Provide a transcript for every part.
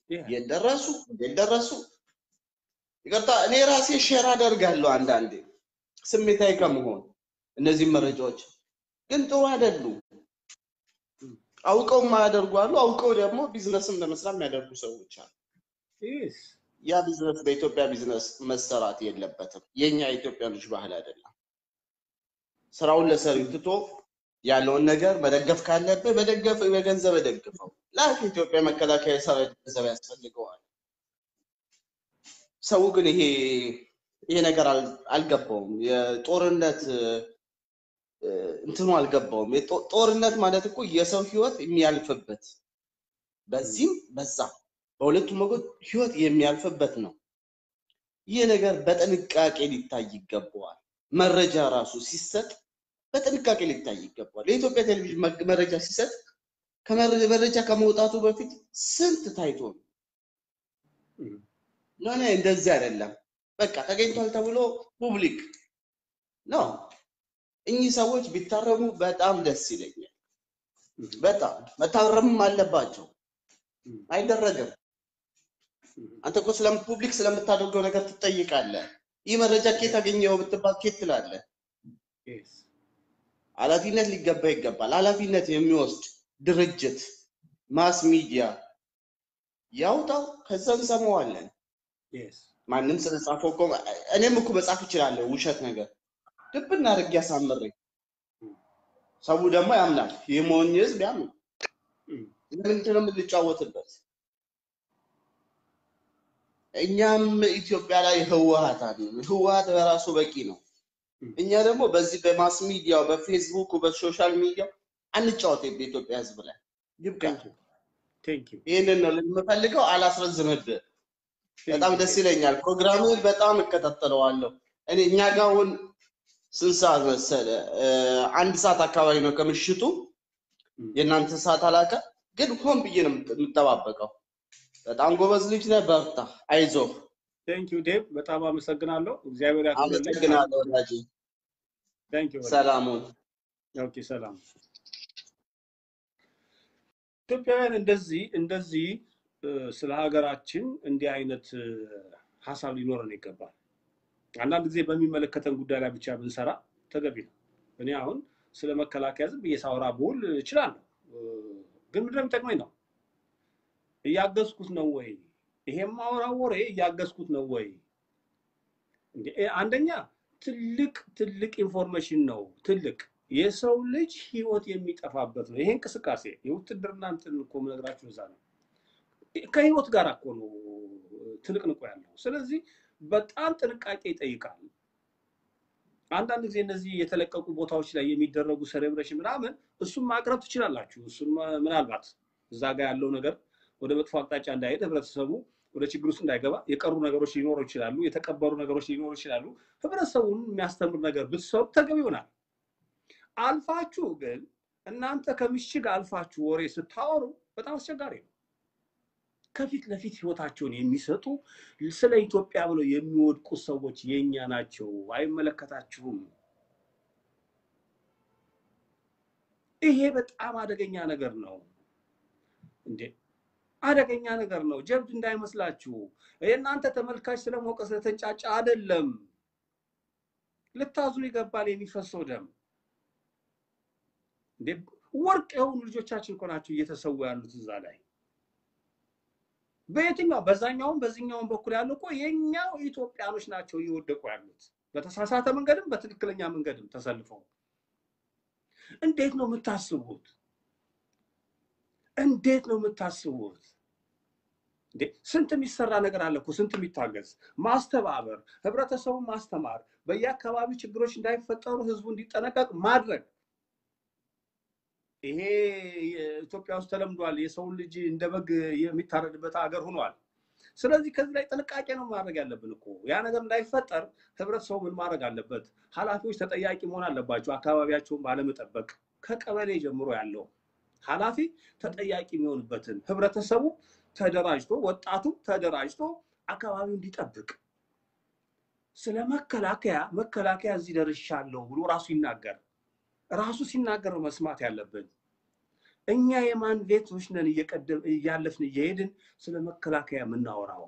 የደረሱ የደረሱ ይቅርታ፣ እኔ ራሴ ሼር አደርጋለሁ አንዳንዴ ስሜታዊ ከመሆን እነዚህ መረጃዎች ግን ጥሩ አይደሉም። አውቀው የማያደርጉ አሉ። አውቀው ደግሞ ቢዝነስም ለመስራት የሚያደርጉ ሰዎች አሉ። ያ ቢዝነስ በኢትዮጵያ ቢዝነስ መሰራት የለበትም። የኛ የኢትዮጵያ ልጅ ባህል አይደለም። ስራውን ለሰሪው ትቶ ያለውን ነገር መደገፍ ካለብህ መደገፍ በገንዘብ ደግፈው። ላክ ኢትዮጵያ መከላከያ ሰራዊት ገንዘብ ያስፈልገዋል። ሰው ግን ይሄ ይሄ ነገር አልገባውም። የጦርነት እንትኑ አልገባውም። ጦርነት ማለት እኮ የሰው ህይወት የሚያልፍበት በዚህም በዛም በሁለቱም ወገን ህይወት የሚያልፍበት ነው። ይህ ነገር በጥንቃቄ ሊታይ ይገባዋል። መረጃ ራሱ ሲሰጥ በጥንቃቄ ሊታይ ይገባዋል። የኢትዮጵያ ቴሌቪዥን መረጃ ሲሰጥ መረጃ ከመውጣቱ በፊት ስንት ታይቶ ነው? ኖ እንደዚህ አይደለም። በቃ ተገኝቷል ተብሎ ፑብሊክ ነው። እኚህ ሰዎች ቢታረሙ በጣም ደስ ይለኛል። በጣም መታረምም አለባቸው። አይደረግም። አንተ እኮ ስለም ፑብሊክ ስለምታደርገው ነገር ትጠይቃለህ። ይህ መረጃ ኬት አገኘው ብትባል ኬት ትላለህ። ኃላፊነት ሊገባ ይገባል። ኃላፊነት የሚወስድ ድርጅት ማስ ሚዲያ ያውጣው፣ ከዛ እንሰማዋለን። ማንም ስለጻፈው እኮ እኔም እኮ መጻፍ እችላለሁ ውሸት ነገር ድብና አድርጌ አሳምሬ ሰው ደግሞ ያምናል። የሞኝ ህዝብ ያምናል። ለምንድን ነው የምንጫወትበት? እኛም ኢትዮጵያ ላይ ህወሀት አለ። ህወሀት በራሱ በቂ ነው። እኛ ደግሞ በዚህ በማስ ሚዲያው በፌስቡክ በሶሻል ሚዲያ አንጫወት። በኢትዮጵያ ህዝብ ላይ ይብቃ። ይህንን ነው የምፈልገው። አላስረዝምብህ። በጣም ደስ ይለኛል። ፕሮግራምን በጣም እከታተለዋለሁ። እኔ እኛ ጋር አሁን ስንት ሰዓት መሰለ? አንድ ሰዓት አካባቢ ነው ከምሽቱ። የእናንተ ሰዓት አላቀ፣ ግን ሆን ብዬ ነው የምጠባበቀው። በጣም ጎበዝ ልጅ ነህ፣ በርታ፣ አይዞህ። ቴንክ ዩ ዴቭ፣ በጣም አመሰግናለሁ። እግዚአብሔር ያክብርልኝ። አመሰግናለሁ ወዳጄ። ቴንክ ዩ። ሰላሙን። ኦኬ፣ ሰላም። ኢትዮጵያውያን እንደዚህ እንደዚህ ስለ ሀገራችን እንዲህ አይነት ሀሳብ ሊኖረን ይገባል። አንዳንድ ጊዜ በሚመለከተን ጉዳይ ላይ ብቻ ብንሰራ ተገቢ ነው። እኔ አሁን ስለ መከላከያ ዝም ብዬ ሳወራ ብውል እችላለሁ፣ ግን ምንድን ነው የሚጠቅመኝ ነው? እያገዝኩት ነው ወይ? ይሄም ማወራው ወሬ እያገዝኩት ነው ወይ? አንደኛ ትልቅ ትልቅ ኢንፎርሜሽን ነው። ትልቅ የሰው ልጅ ህይወት የሚጠፋበት ነው። ይሄ እንቅስቃሴ የውትድርና እንትን እኮ የምነግራችሁ እዛ ነው። ከህይወት ጋር እኮ ነው ትንቅንቆ ያለው። ስለዚህ በጣም ጥንቃቄ ይጠይቃል። አንዳንድ ጊዜ እነዚህ የተለቀቁ ቦታዎች ላይ የሚደረጉ ሴሌብሬሽን ምናምን እሱን ማቅረብ ትችላላችሁ። እሱን ምናልባት እዛ ጋር ያለው ነገር ወደ መጥፎ አቅጣጫ እንዳይሄድ ህብረተሰቡ ወደ ችግር ውስጥ እንዳይገባ የቀሩ ነገሮች ሊኖሩ ይችላሉ፣ የተቀበሩ ነገሮች ሊኖሩ ይችላሉ። ህብረተሰቡን የሚያስተምር ነገር ብትሰሩ ተገቢ ይሆናል። አልፋችሁ ግን እናንተ ከምሽግ አልፋችሁ ወሬ ስታወሩ በጣም አስቸጋሪ ነው። ከፊት ለፊት ህይወታቸውን የሚሰጡ ስለ ኢትዮጵያ ብለው የሚወድቁ ሰዎች የኛ ናቸው። አይመለከታችሁም። ይሄ በጣም አደገኛ ነገር ነው እንዴ! አደገኛ ነገር ነው። ጀብድ እንዳይመስላችሁ። የእናንተ ተመልካች ስለሞቀ ስለተንጫጫ አይደለም። ልታዝኑ ይገባል። የሚፈሰው ደም እንዴ! ወርቅ የሆኑ ልጆቻችን እኮ ናቸው እየተሰዉ ያሉት እዛ ላይ በየትኛው በዛኛውም በዚህኛውም በኩል ያሉ እኮ የኛው ኢትዮጵያኖች ናቸው እየወደቁ ያሉት በተሳሳተ መንገድም በትክክለኛ መንገድም ተሰልፈው። እንዴት ነው የምታስቡት? እንዴት ነው የምታስቡት? እንዴ ስንት የሚሰራ ነገር አለ እኮ ስንት የሚታገዝ ማስተባበር፣ ህብረተሰቡን ማስተማር፣ በየአካባቢው ችግሮች እንዳይፈጠሩ ህዝቡ እንዲጠነቀቅ ማድረግ ይሄ ኢትዮጵያ ውስጥ ተለምዷል። የሰውን ልጅ እንደ በግ የሚታረድበት ሀገር ሆኗል። ስለዚህ ከዚህ ላይ ጥንቃቄ ነው ማድረግ ያለብን እኮ ያ ነገር እንዳይፈጠር ህብረተሰቡ ምን ማድረግ አለበት? ኃላፊዎች ተጠያቂ መሆን አለባቸው። አካባቢያቸውን ባለመጠበቅ ከቀበሌ ጀምሮ ያለው ኃላፊ ተጠያቂ የሚሆንበትን ህብረተሰቡ ተደራጅቶ ወጣቱ ተደራጅቶ አካባቢው እንዲጠብቅ ስለ መከላከያ መከላከያ እዚህ ደርሻለሁ ብሎ ራሱ ይናገር ራሱ ሲናገር ነው መስማት ያለብን። እኛ የማን ቤቶች ነን እየቀደም እያለፍን እየሄድን ስለ መከላከያ የምናወራው?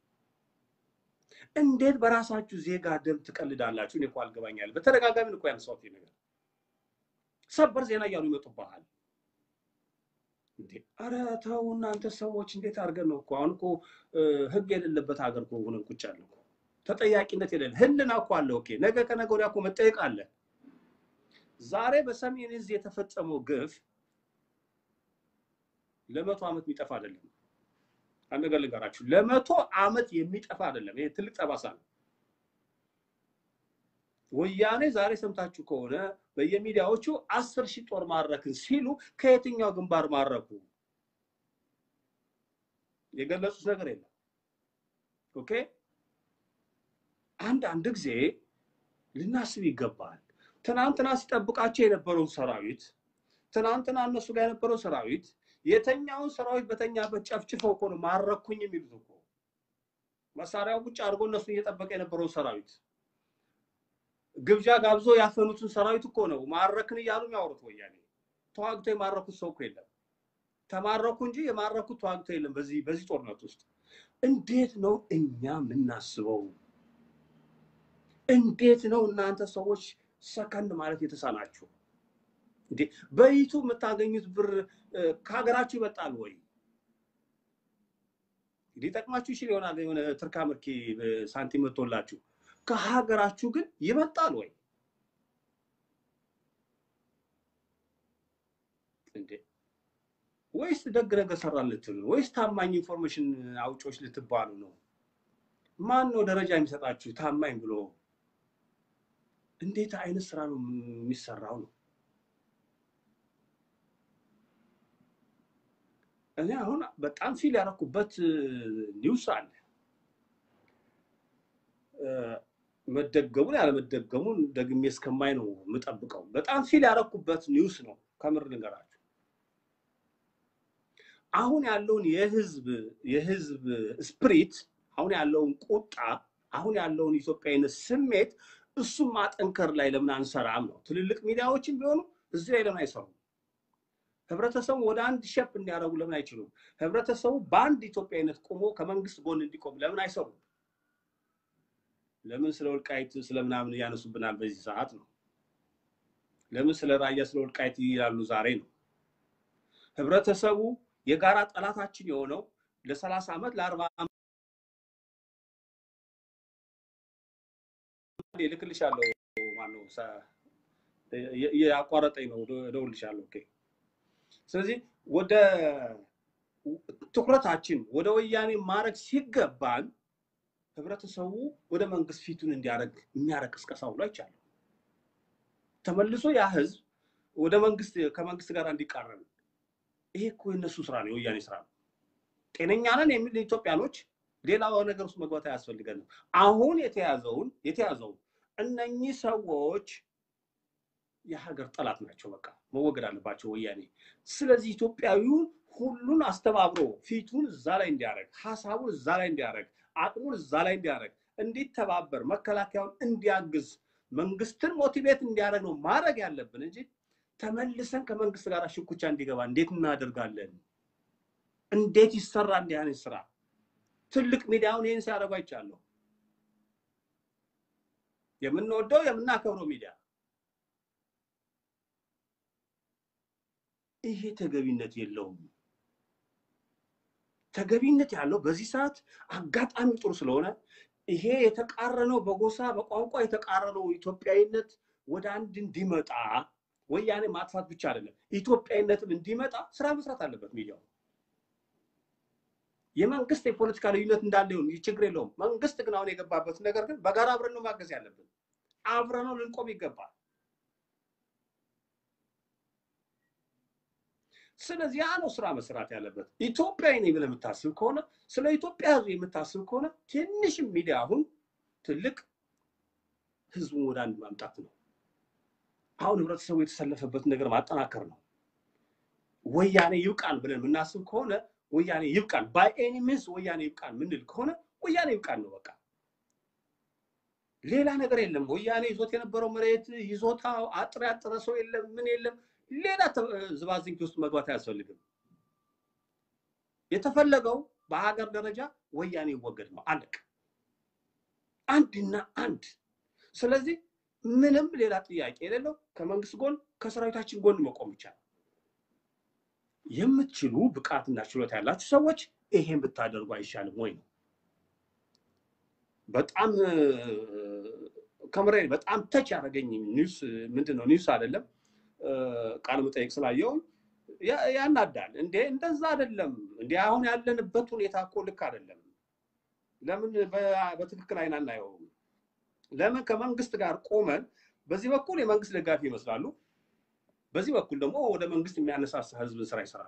እንዴት በራሳችሁ ዜጋ ደም ትቀልዳላችሁ? እኔ እኮ አልገባኛል። በተደጋጋሚ እኮ ያነሳሁት ይሄ ነገር ሰበር ዜና እያሉ ይመጡብሃል። እንዴ ኧረ ተው እናንተ ሰዎች፣ እንዴት አድርገን ነው እኮ አሁን እኮ ህግ የሌለበት ሀገር እኮ ሆነን ቁጭ ያለ እኮ ተጠያቂነት የሌለ ህልና እኮ አለ። ኦኬ ነገ ከነገ ወዲያ እኮ መጠየቅ አለ። ዛሬ በሰሜን እዝ የተፈጸመው ግፍ ለመቶ ዓመት የሚጠፋ አይደለም። አንድ ነገር ልንገራችሁ፣ ለመቶ ዓመት የሚጠፋ አይደለም። ይሄ ትልቅ ጠባሳ ነው። ወያኔ ዛሬ ሰምታችሁ ከሆነ በየሚዲያዎቹ አስር ሺህ ጦር ማረክን ሲሉ ከየትኛው ግንባር ማረኩ የገለጹት ነገር የለም። ኦኬ አንዳንድ ጊዜ ልናስብ ይገባል። ትናንትና ሲጠብቃቸው የነበረውን ሰራዊት ትናንትና እነሱ ጋር የነበረው ሰራዊት የተኛውን ሰራዊት በተኛበት ጨፍጭፈው እኮ ነው ማረኩኝ የሚሉት እኮ መሳሪያው ቁጭ አድርጎ እነሱን እየጠበቀ የነበረውን ሰራዊት ግብዣ ጋብዞ ያፈኑትን ሰራዊት እኮ ነው ማረክን እያሉ የሚያወሩት። ወያኔ ተዋግቶ የማረኩት ሰው እኮ የለም። ተማረኩ እንጂ የማረኩት ተዋግቶ የለም። በዚህ በዚህ ጦርነት ውስጥ እንዴት ነው እኛ የምናስበው? እንዴት ነው እናንተ ሰዎች ሰከንድ ማለት የተሳናችሁ? እንዴ በይቱ የምታገኙት ብር ከሀገራችሁ ይበልጣል ወይ? ሊጠቅማችሁ ይችል ይሆናል የሆነ ትርካ ምርኪ ሳንቲም መጥቶላችሁ ከሀገራችሁ ግን ይበልጣል ወይ? እንዴ ወይስ ደግ ነገር ሰራን ልትሉ ነው? ወይስ ታማኝ ኢንፎርሜሽን አውጮች ልትባሉ ነው? ማን ነው ደረጃ የሚሰጣችሁ ታማኝ ብሎ? እንዴት አይነት ስራ ነው የሚሰራው ነው? እኔ አሁን በጣም ፊል ያደረኩበት ኒውስ አለ መደገሙን ያለመደገሙን ደግሜ እስከማይ ነው የምጠብቀው። በጣም ፊል ያደረኩበት ኒውስ ነው። ከምር ልንገራችሁ አሁን ያለውን የህዝብ የህዝብ ስፕሪት አሁን ያለውን ቁጣ አሁን ያለውን ኢትዮጵያዊነት ስሜት እሱም ማጠንከር ላይ ለምን አንሰራም ነው። ትልልቅ ሚዲያዎችም ቢሆኑ እዚህ ላይ ለምን አይሰሩም? ህብረተሰቡ ወደ አንድ ሸፕ እንዲያደርጉ ለምን አይችሉም? ህብረተሰቡ በአንድ ኢትዮጵያዊነት ቆሞ ከመንግስት ጎን እንዲቆም ለምን አይሰሩም? ለምን ስለ ወልቃይት ስለምናምን እያነሱብናል በዚህ ሰዓት ነው? ለምን ስለ ራያ ስለ ወልቃይት ይላሉ ዛሬ ነው? ህብረተሰቡ የጋራ ጠላታችን የሆነው ለሰላሳ ዓመት ለአርባ ልክልሻለሁ። ማነው ያቋረጠኝ ነው፣ እደውልልሻለሁ። ኦኬ። ስለዚህ ወደ ትኩረታችን ወደ ወያኔ ማድረግ ሲገባን ህብረተሰቡ ወደ መንግስት ፊቱን እንዲያደርግ የሚያደርግ ቅስቀሳ ሁሉ አይቻልም። ተመልሶ ያ ህዝብ ወደ መንግስት ከመንግስት ጋር እንዲቃረን ይሄ እኮ የነሱ ስራ ነው፣ የወያኔ ስራ ነው። ጤነኛ ነን የሚል ኢትዮጵያኖች ሌላ ነገር ውስጥ መግባት አያስፈልገንም። አሁን የተያዘውን የተያዘውን እነኚህ ሰዎች የሀገር ጠላት ናቸው። በቃ መወገድ አለባቸው ወያኔ። ስለዚህ ኢትዮጵያዊውን ሁሉን አስተባብሮ ፊቱን እዛ ላይ እንዲያደርግ፣ ሀሳቡን እዛ ላይ እንዲያደርግ፣ አቅሙን እዛ ላይ እንዲያደርግ፣ እንዲተባበር፣ መከላከያውን እንዲያግዝ፣ መንግስትን ሞቲቬት እንዲያደርግ ነው ማድረግ ያለብን እንጂ ተመልሰን ከመንግስት ጋር ሽኩቻ እንዲገባ እንዴት እናደርጋለን? እንዴት ይሰራ እንዲህ አይነት ስራ? ትልቅ ሚዲያውን ይህን ሲያደርጉ አይቻለሁ። የምንወደው የምናከብረው ሚዲያ ይሄ ተገቢነት የለውም። ተገቢነት ያለው በዚህ ሰዓት አጋጣሚ ጥሩ ስለሆነ ይሄ የተቃረነው በጎሳ በቋንቋ የተቃረነው ኢትዮጵያዊነት ወደ አንድ እንዲመጣ ወያኔ ማጥፋት ብቻ አይደለም፣ ኢትዮጵያዊነትም እንዲመጣ ስራ መስራት አለበት ሚዲያው። የመንግስት የፖለቲካ ልዩነት እንዳለ ይሁን ችግር የለውም። መንግስት ግን አሁን የገባበት ነገር ግን በጋራ አብረን ነው ማገዝ ያለብን። አብረን ነው ልንቆም ይገባል። ስለዚህ ያ ነው ስራ መስራት ያለበት። ኢትዮጵያዊ ነኝ ብለህ የምታስብ ከሆነ ስለ ኢትዮጵያ ህዝብ የምታስብ ከሆነ ትንሽም ሚዲያ አሁን ትልቅ ህዝቡን ወደ አንድ ማምጣት ነው። አሁን ህብረተሰቡ የተሰለፈበት ነገር ማጠናከር ነው። ወያኔ ይብቃን ብለን የምናስብ ከሆነ ወያኔ ይብቃን፣ ባይ ኤኒ ሚንስ ወያኔ ይብቃን ምንል ከሆነ ወያኔ ይብቃን ነው በቃ። ሌላ ነገር የለም። ወያኔ ይዞት የነበረው መሬት ይዞታው አጥር ያጠረ ሰው የለም፣ ምን የለም። ሌላ ዝባዝንኪ ውስጥ መግባት አያስፈልግም። የተፈለገው በሀገር ደረጃ ወያኔ ይወገድ ነው። አለቅ አንድና አንድ። ስለዚህ ምንም ሌላ ጥያቄ የሌለው ከመንግስት ጎን ከሰራዊታችን ጎን መቆም ይቻላል። የምትችሉ ብቃትና ችሎታ ያላችሁ ሰዎች ይሄን ብታደርጉ አይሻልም ወይ ነው። በጣም ከምሬ በጣም ተች ያደረገኝ ኒውስ ምንድን ነው ኒውስ አይደለም ቃለ መጠይቅ ስላየው ያናዳል። እንዴ እንደዛ አይደለም እንዴ አሁን ያለንበት ሁኔታ እኮ ልክ አይደለም። ለምን በትክክል አይን አናየውም? ለምን ከመንግስት ጋር ቆመን በዚህ በኩል የመንግስት ደጋፊ ይመስላሉ፣ በዚህ በኩል ደግሞ ወደ መንግስት የሚያነሳሳ ህዝብን ስራ ይሰራሉ።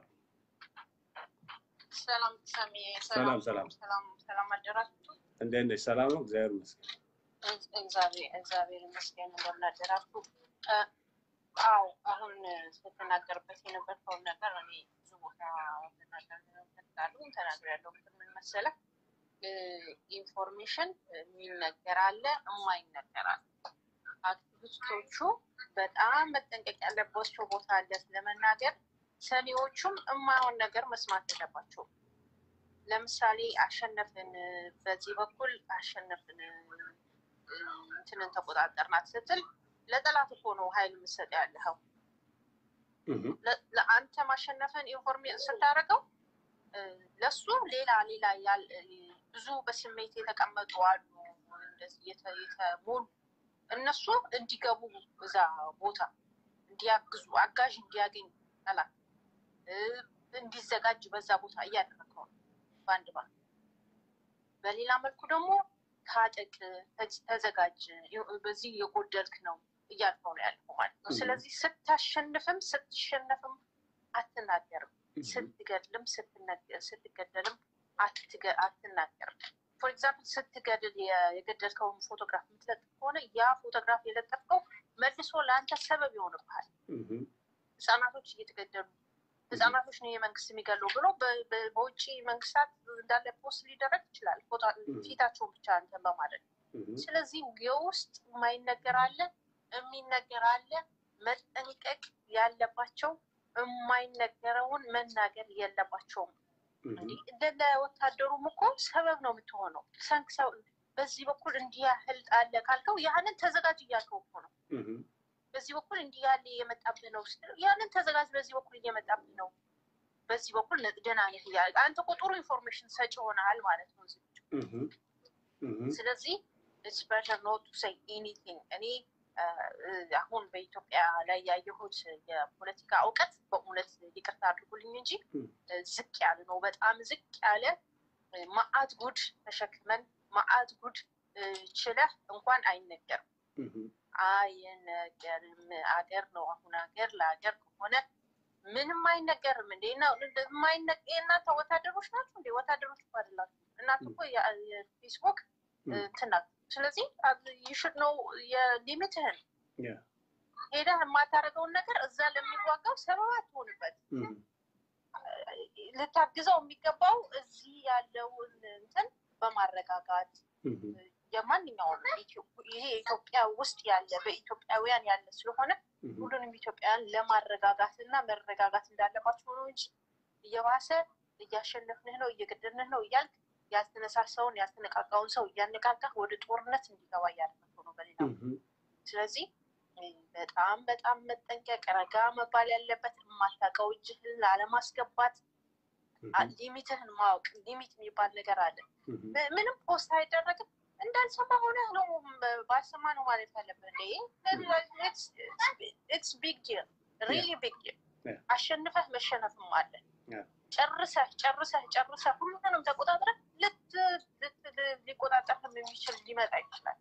ሰላም ሰሚ፣ ሰላም ሰላም፣ ሰላም አደራችሁ። እንዴት ነሽ? ሰላም ነው፣ እግዚአብሔር ይመስገን። እግዚአብሔር ይመስገን። እንደምን አደራችሁ? አዎ አሁን ስትናገርበት የነበርከውን ነገር እኔ ብዙ ቦታ ተናገርሉ ተናገር ያለው ምን መሰለህ፣ ኢንፎርሜሽን የሚነገር አለ፣ የማይነገር አለ። አክቲቪስቶቹ በጣም መጠንቀቅ ያለባቸው ቦታ አለ ለመናገር፣ ሰሚዎቹም የማይሆን ነገር መስማት የለባቸውም። ለምሳሌ አሸነፍን፣ በዚህ በኩል አሸነፍን፣ እንትንን ተቆጣጠርናት ስትል ለጠላት እኮ ነው ኃይል የምትሰጥ ያለኸው። ለአንተ ማሸነፍን ኢንፎርሜሽን ስታደርገው ለሱ ሌላ ሌላ ብዙ በስሜት የተቀመጡ አሉ፣ እንደዚህ የተሞሉ እነሱ እንዲገቡ እዛ ቦታ እንዲያግዙ አጋዥ እንዲያገኝ ጠላት እንዲዘጋጅ በዛ ቦታ እያደረገው ነው በአንድ ባ በሌላ መልኩ ደግሞ ታጠቅ፣ ተዘጋጅ፣ በዚህ የጎደልክ ነው እያልከው ነው ያልከው ማለት ነው። ስለዚህ ስታሸንፍም ስትሸነፍም አትናገርም፣ ስትገድልም ስትገደልም አትናገርም። ፎር ኤግዛምፕል ስትገድል የገደልከውን ፎቶግራፍ የምትለጥፍ ከሆነ ያ ፎቶግራፍ የለጠፍከው መልሶ ለአንተ ሰበብ ይሆንብሃል። ህጻናቶች እየተገደሉ ህጻናቶች ነው የመንግስት የሚገለው ብሎ በውጭ መንግስታት እንዳለ ፖስት ሊደረግ ይችላል፣ ፊታቸውን ብቻ እንትን በማድረግ ስለዚህ የውስጥ የማይነገር አለ የሚነገር አለ። መጠንቀቅ ያለባቸው የማይነገረውን መናገር የለባቸውም። እንዲህ እንደ ወታደሩም እኮ ሰበብ ነው የምትሆነው። ሰንክ ሰው በዚህ በኩል እንዲህ ያህል አለ ካልከው ያንን ተዘጋጅ እያልከው እኮ ነው። በዚህ በኩል እንዲህ ያለ እየመጣብህ ነው ስትለው ያንን ተዘጋጅ፣ በዚህ በኩል እየመጣብህ ነው፣ በዚህ በኩል ደህና ነህ እያለ አንተ እኮ ጥሩ ኢንፎርሜሽን ሰጪ ሆነሃል ማለት ነው። ስለዚህ ኢትስ ቤተር ኖት ቱ ሴይ ኤኒቲንግ እኔ አሁን በኢትዮጵያ ላይ ያየሁት የፖለቲካ እውቀት በእውነት ይቅርታ አድርጉልኝ እንጂ ዝቅ ያለ ነው። በጣም ዝቅ ያለ ማአት ጉድ ተሸክመን ማአት ጉድ ችለህ እንኳን አይነገርም አይነገርም። አገር ነው አሁን አገር ለአገር ከሆነ ምንም አይነገርም። እንዴ እናንተ ወታደሮች ናችሁ እንዴ? ወታደሮች እኮ አይደላችሁ እናንተ እኮ የፌስቡክ እንትን ናችሁ። ስለዚህ ይሽድ ነው የሊሚትህን ሄደህ የማታደርገውን ነገር እዛ ለሚዋጋው ሰበብ አትሆንበት። ልታግዘው የሚገባው እዚህ ያለውን እንትን በማረጋጋት የማንኛውም ይሄ ኢትዮጵያ ውስጥ ያለ በኢትዮጵያውያን ያለ ስለሆነ ሁሉንም ኢትዮጵያውያን ለማረጋጋት እና መረጋጋት እንዳለባቸው ነው እንጂ እየባሰ እያሸነፍንህ ነው እየገደልንህ ነው እያልክ ያልተነሳሳውን ያልተነቃቃውን ሰው እያነቃቃህ ወደ ጦርነት እንዲገባ እያደረገው ነው በሌላ ስለዚህ በጣም በጣም መጠንቀቅ ረጋ መባል ያለበት የማታውቀው እጅህን ላለማስገባት ሊሚትህን ማወቅ ሊሚት የሚባል ነገር አለ ምንም ፖስት አይደረግም እንዳልሰማ ሆነ ነው ባልሰማ ነው ማለት ያለብህ ኢትስ ቢግ ዲል ሪሊ ቢግ ዲል አሸንፈህ መሸነፍም አለ ጨርሰህ ጨርሰህ ጨርሰህ ሁሉንም ተቆጣጥረህ ሊቆጣጠርህም የሚችል ሊመጣ ይችላል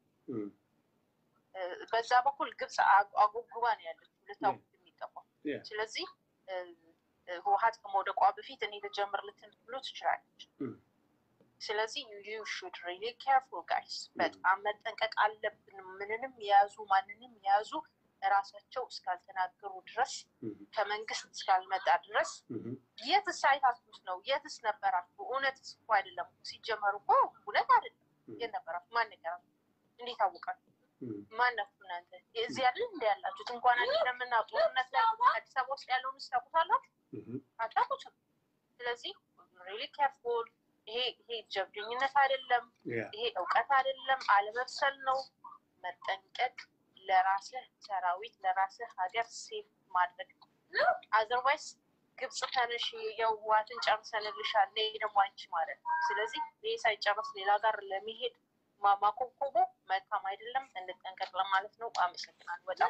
በዛ በኩል ግብፅ አጉጉባ ነው ያለችው ልታውቁት የሚገባው ስለዚህ ህወሀት ከመውደቋ በፊት እኔ ልጀምር ልትሉ ትችላለች ስለዚህ ዩ ሹድ ሪሊ ኬርፉል ጋይስ በጣም መጠንቀቅ አለብን ምንንም የያዙ ማንንም የያዙ ራሳቸው እስካልተናገሩ ድረስ ከመንግስት እስካልመጣ ድረስ የትስ አይታችሁት ነው የትስ ነበራችሁ እውነትስ እኮ አይደለም ሲጀመሩ እኮ እውነት አይደለም የት ነበራችሁ ማን ነገራችሁ እንዴት አወቃችሁ ማናችሁ እናንተ እዚህ ያለን እንደ ያላችሁት እንኳን አይደለምና ጦርነት ላይ አዲስ አበባ ውስጥ ያለውን ስታውቁታላችሁ አታውቁትም። ስለዚህ ሪሊ ኬርፉል። ይሄ ይሄ ጀብደኝነት አይደለም፣ ይሄ እውቀት አይደለም፣ አለመብሰል ነው። መጠንቀቅ ለራስህ ሰራዊት ለራስህ ሀገር ሴፍ ማድረግ አዘርባይስ ግብጽ ተነሽ የህወሓትን ጨርሰንልሻል ነይ ደግሞ አንቺ ማለት ነው። ስለዚህ ይህ ሳይጨረስ ሌላ ጋር ለመሄድ ማማኮብኮቡ መልካም አይደለም። እንጠንቀቅ ለማለት ነው። አመሰግናለሁ። በጣም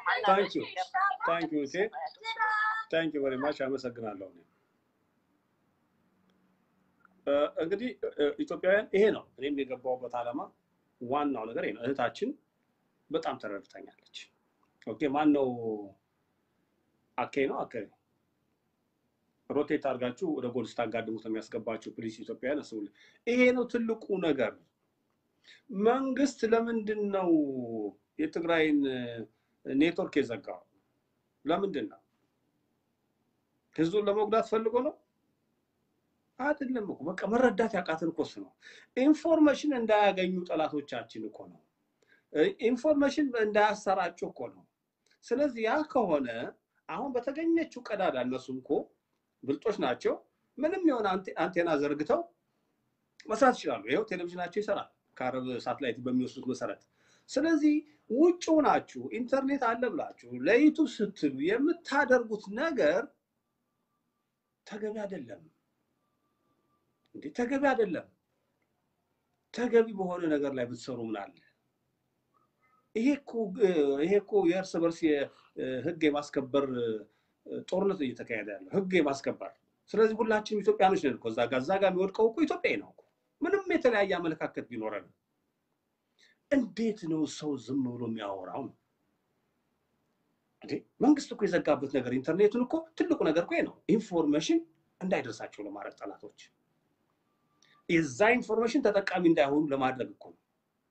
ታንኪ ቨሪ ማች አመሰግናለሁ። እንግዲህ ኢትዮጵያውያን ይሄ ነው እኔም የገባሁበት ዓላማ ዋናው ነገር ይሄ ነው። እህታችን በጣም ተረድታኛለች። ኦኬ ማን ነው አኬ ነው አኬ ሮቴት አድርጋችሁ ወደ ጎል ስታጋድሙት ነው የሚያስገባችሁ። ፕሊስ ኢትዮጵያውያን አስቡልኝ። ይሄ ነው ትልቁ ነገር። መንግስት ለምንድን ነው የትግራይን ኔትወርክ የዘጋው? ለምንድን ነው? ህዝቡን ለመጉዳት ፈልጎ ነው? አይደለም እኮ በቃ መረዳት ያቃትን እኮ እሱ ነው። ኢንፎርሜሽን እንዳያገኙ ጠላቶቻችን እኮ ነው። ኢንፎርሜሽን እንዳያሰራጩ እኮ ነው። ስለዚህ ያ ከሆነ አሁን በተገኘችው ቀዳዳ እነሱም እኮ ብልጦች ናቸው። ምንም የሆነ አንቴና ዘርግተው መስራት ይችላሉ። ይኸው ቴሌቪዥናቸው ይሰራል ከአረብ ሳትላይት በሚወስዱት መሰረት። ስለዚህ ውጭ ናችሁ ኢንተርኔት አለ ብላችሁ ለዩቱብ ስትሉ የምታደርጉት ነገር ተገቢ አይደለም እንዴ! ተገቢ አይደለም። ተገቢ በሆነ ነገር ላይ ብትሰሩ ምን አለ? ይሄ እኮ የእርስ በርስ ህግ የማስከበር ጦርነት እየተካሄደ ያለው ህግ የማስከበር ስለዚህ ሁላችንም ኢትዮጵያኖች ነን እኮ እዛ ጋር እዛ ጋር የሚወድቀው እኮ ኢትዮጵያዊ ነው እኮ ምንም የተለያየ አመለካከት ቢኖረን እንዴት ነው ሰው ዝም ብሎ የሚያወራው እንዴ መንግስት እኮ የዘጋበት ነገር ኢንተርኔቱን እኮ ትልቁ ነገር እኮ ነው ኢንፎርሜሽን እንዳይደርሳቸው ለማድረግ ጠላቶች የዛ ኢንፎርሜሽን ተጠቃሚ እንዳይሆኑ ለማድረግ እኮ ነው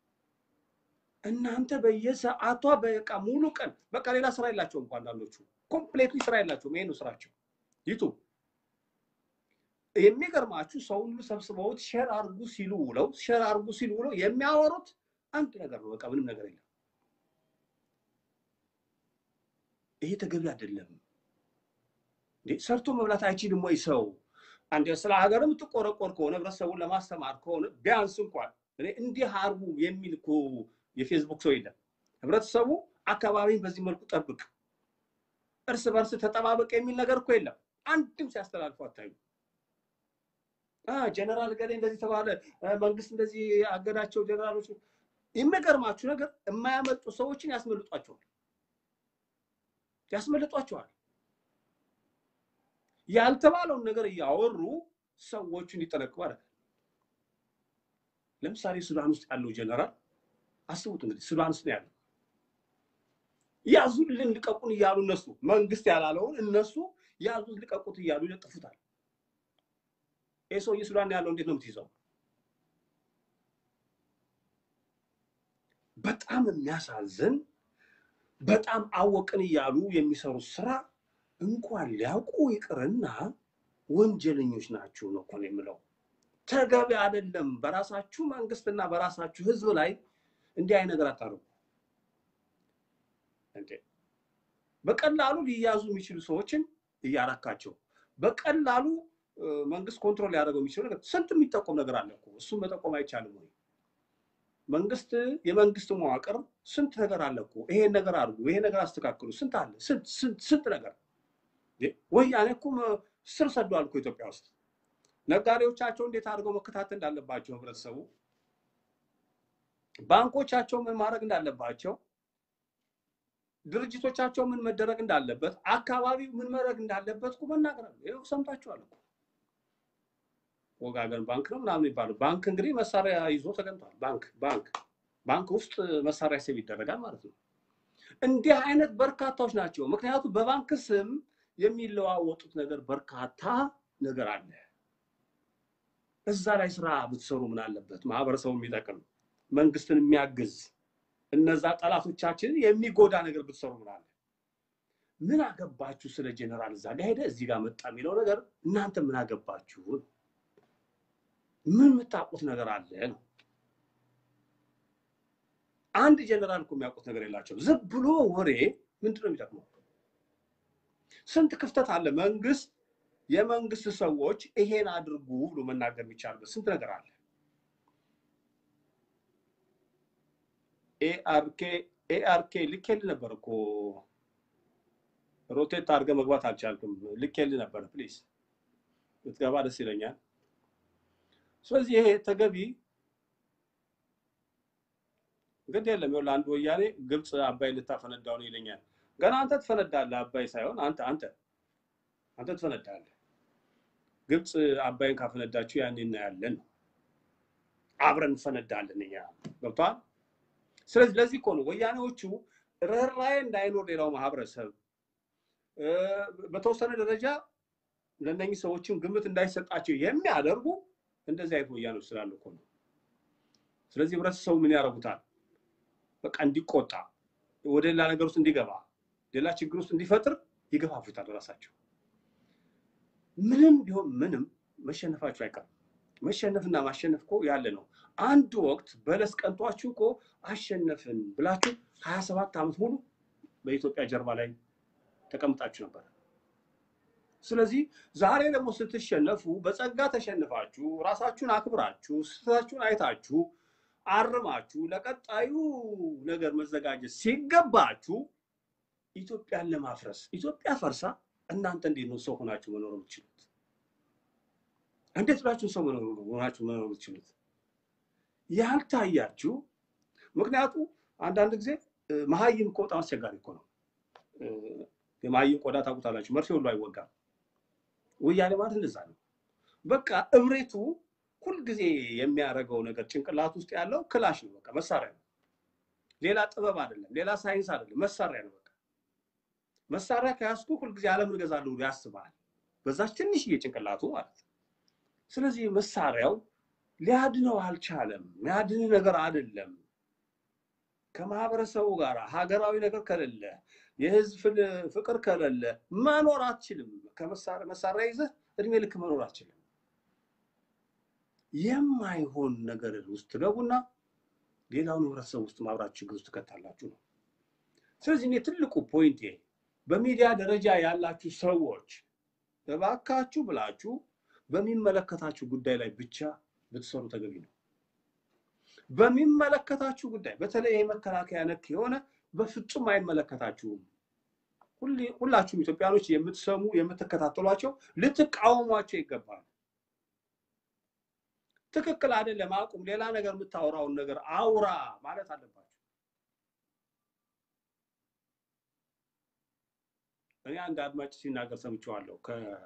እናንተ በየሰዓቷ በቃ ሙሉ ቀን በቃ ሌላ ስራ የላቸውም እኮ አንዳንዶቹ ኮምፕሌትሊ ስራ የላቸውም። ይሄ ነው ስራቸው። ዩቱብ የሚገርማችሁ ሰውን ሁሉ ሰብስበውት ሼር አርጉ ሲሉ ውለው ሼር አርጉ ሲሉ ውለው የሚያወሩት አንድ ነገር ነው። በቃ ምንም ነገር የለም። ይሄ ተገቢ አይደለም። እንዴ ሰርቶ መብላት አይችልም ወይ ሰው? አንድ ስለ ሀገር የምትቆረቆር ከሆነ ህብረተሰቡን ለማስተማር ከሆነ ቢያንስ እንኳን እኔ እንዲህ አርጉ የሚል እኮ የፌስቡክ ሰው የለም። ህብረተሰቡ አካባቢን በዚህ መልኩ ጠብቅ፣ እርስ በርስ ተጠባበቅ የሚል ነገር እኮ የለም። አንድም ሲያስተላልፉ አታዩ። ጀነራል ገሌ እንደዚህ ተባለ፣ መንግስት እንደዚህ አገዳቸው ጀነራሎች። የሚገርማችሁ ነገር የማያመልጡ ሰዎችን ያስመልጧቸዋል ያስመልጧቸዋል። ያልተባለውን ነገር እያወሩ ሰዎቹ እንዲጠነቅቁ ያደርጋል። ለምሳሌ ሱዳን ውስጥ ያለው ጀነራል አስቡት እንግዲህ ሱዳን ውስጥ ነው ያለው። ያዙልን ልቀቁን እያሉ እነሱ መንግስት ያላለውን እነሱ ያዙት ልቀቁት እያሉ ይለጥፉታል። ይህ ሰውዬ ሱዳን ያለው እንዴት ነው የምትይዘው? በጣም የሚያሳዝን በጣም አወቅን እያሉ የሚሰሩት ስራ እንኳን ሊያውቁ ይቅርና ወንጀለኞች ናቸው ነው እኮ ነው የምለው። ተገቢ አይደለም። በራሳችሁ መንግስትና በራሳችሁ ህዝብ ላይ እንዲህ አይነት ነገር አታርጉ። እንዴ በቀላሉ ሊያዙ የሚችሉ ሰዎችን እያራካቸው በቀላሉ መንግስት ኮንትሮል ሊያደርገው የሚችለው ነገር ስንት የሚጠቆም ነገር አለ እኮ እሱም መጠቆም አይቻልም ወይ? መንግስት የመንግስት መዋቅር ስንት ነገር አለ እኮ ይሄን ነገር አድርጉ፣ ይሄ ነገር አስተካክሉ፣ ስንት አለ ስንት ነገር። ወያኔ እኮ ስር ሰዷል እኮ ኢትዮጵያ ውስጥ ነጋዴዎቻቸው እንዴት አድርገው መከታተል እንዳለባቸው ህብረተሰቡ፣ ባንኮቻቸው ምን ማድረግ እንዳለባቸው፣ ድርጅቶቻቸው ምን መደረግ እንዳለበት፣ አካባቢው ምን መድረግ እንዳለበት እኮ መናገር አለ። ይኸው ሰምታችኋል እኮ ወጋገን ባንክ ነው ምናምን የሚባለው ባንክ እንግዲህ መሳሪያ ይዞ ተገኝቷል። ባንክ ባንክ ባንክ ውስጥ መሳሪያ ሴብ ይደረጋል ማለት ነው። እንዲህ አይነት በርካታዎች ናቸው። ምክንያቱም በባንክ ስም የሚለዋወጡት ነገር በርካታ ነገር አለ። እዛ ላይ ስራ ብትሰሩ ምን አለበት? ማህበረሰቡ የሚጠቅም መንግስትን የሚያግዝ እነዛ ጠላቶቻችንን የሚጎዳ ነገር ብትሰሩ ምን አለ? ምን አገባችሁ ስለ ጀኔራል እዛ ጋር ሄደ እዚህ ጋር መጣ የሚለው ነገር እናንተ ምን አገባችሁ? ምን የምታውቁት ነገር አለ ነው። አንድ ጀነራል እኮ የሚያውቁት ነገር የላቸው። ዝም ብሎ ወሬ ምንድን ነው የሚጠቅመው? ስንት ክፍተት አለ። መንግስት የመንግስት ሰዎች ይሄን አድርጉ ብሎ መናገር የሚቻልበት ስንት ነገር አለ። ኤአርኬ ኤአርኬ ልኬልህ ነበር እኮ ሮቴት አድርገህ መግባት አልቻልክም። ልኬልህ ነበር። ፕሊዝ ብትገባ ደስ ይለኛል። ስለዚህ ይሄ ተገቢ ግድ የለም። ይኸውልህ አንድ ወያኔ ግብፅ አባይ ልታፈነዳው ነው ይለኛል። ገና አንተ ትፈነዳለህ። አባይ ሳይሆን አንተ አንተ አንተ ትፈነዳለህ። ግብፅ አባይን ካፈነዳችሁ ያኔ እናያለን ነው። አብረን እንፈነዳለን እኛ ገብቶሃል። ስለዚህ ለዚህ እኮ ነው ወያኔዎቹ ርኅራኄ እንዳይኖር ሌላው ማህበረሰብ በተወሰነ ደረጃ ለእነኚህ ሰዎችም ግምት እንዳይሰጣቸው የሚያደርጉ እንደዚህ አይነት ወያኔዎች ስላሉ እኮ ነው። ስለዚህ ህብረተሰቡ ምን ያደርጉታል? በቃ እንዲቆጣ፣ ወደ ሌላ ነገር ውስጥ እንዲገባ፣ ሌላ ችግር ውስጥ እንዲፈጥር ይገፋፉታል ራሳቸው። ምንም ቢሆን ምንም መሸነፋችሁ አይቀርም። መሸነፍና ማሸነፍ እኮ ያለ ነው። አንድ ወቅት በለስ ቀንቷችሁ እኮ አሸነፍን ብላችሁ ሀያ ሰባት ዓመት ሙሉ በኢትዮጵያ ጀርባ ላይ ተቀምጣችሁ ነበር። ስለዚህ ዛሬ ደግሞ ስትሸነፉ በጸጋ ተሸንፋችሁ ራሳችሁን አክብራችሁ ስህተታችሁን አይታችሁ አርማችሁ ለቀጣዩ ነገር መዘጋጀት ሲገባችሁ ኢትዮጵያን ለማፍረስ ኢትዮጵያ ፈርሳ እናንተ እንዴት ነው ሰው ሆናችሁ መኖር የምትችሉት? እንዴት ብላችሁ ሰው ሆናችሁ መኖር የምትችሉት? ያልታያችሁ ምክንያቱ አንዳንድ ጊዜ መሀይም እኮ በጣም አስቸጋሪ እኮ ነው። የመሀይም ቆዳ ታውቁታላችሁ፣ መርፌ ሁሉ አይወጋም። ወያኔ ማለት እንደዛ ነው። በቃ እብሬቱ ሁልጊዜ የሚያደርገው ነገር ጭንቅላት ውስጥ ያለው ክላሽ ነው። በቃ መሳሪያ ነው። ሌላ ጥበብ አይደለም፣ ሌላ ሳይንስ አይደለም፣ መሳሪያ ነው። በቃ መሳሪያ ከያዝኩ ሁልጊዜ ዓለምን እገዛለሁ ብሎ ያስባል። በዛች ትንሽዬ ጭንቅላቱ ማለት ነው። ስለዚህ መሳሪያው ሊያድነው አልቻለም። የሚያድን ነገር አይደለም። ከማህበረሰቡ ጋር ሀገራዊ ነገር ከሌለ የህዝብ ፍቅር ከሌለ መኖር አትችልም። ከመሳሪያ ይዘህ እድሜ ልክ መኖር አትችልም። የማይሆን ነገር ውስጥ ትገቡና ሌላውን ህብረተሰብ ውስጥ ማብራት ችግር ውስጥ ትከታላችሁ ነው። ስለዚህ እኔ ትልቁ ፖይንቴ በሚዲያ ደረጃ ያላችሁ ሰዎች እባካችሁ ብላችሁ በሚመለከታችሁ ጉዳይ ላይ ብቻ ብትሰሩ ተገቢ ነው። በሚመለከታችሁ ጉዳይ በተለይ የመከላከያ ነክ የሆነ በፍጹም አይመለከታችሁም። ሁላችሁም ኢትዮጵያኖች የምትሰሙ የምትከታተሏቸው ልትቃወሟቸው ይገባል። ትክክል አይደለም፣ አቁም፣ ሌላ ነገር የምታወራውን ነገር አውራ ማለት አለባቸው። እኔ አንድ አድማጭ ሲናገር ሰምቼዋለሁ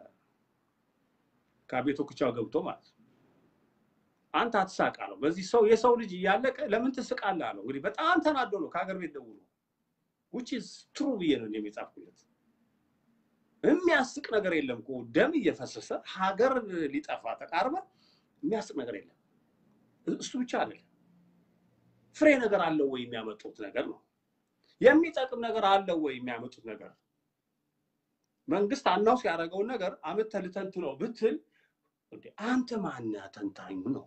ከቤቶ ኩቻው ገብቶ ማለት ነው። አንተ አትሳቅ አለው። በዚህ ሰው የሰው ልጅ እያለቀ ለምን ትስቃለህ አለው። እንግዲህ በጣም ተናዶ ነው ከሀገር ቤት ደውሎ ውጭ ትሩ ብዬ ነው የሚጻፍኩለት። የሚያስቅ ነገር የለም እኮ ደም እየፈሰሰ ሀገር ሊጠፋ ተቃርበ የሚያስቅ ነገር የለም። እሱ ብቻ አይደለም፣ ፍሬ ነገር አለው ወይ የሚያመጡት ነገር ነው። የሚጠቅም ነገር አለው ወይ የሚያመጡት ነገር መንግስት አናውስ ያደረገውን ነገር አመተህ ልተንትነው ብትል አንተ ማነህ ተንታኙ ነው።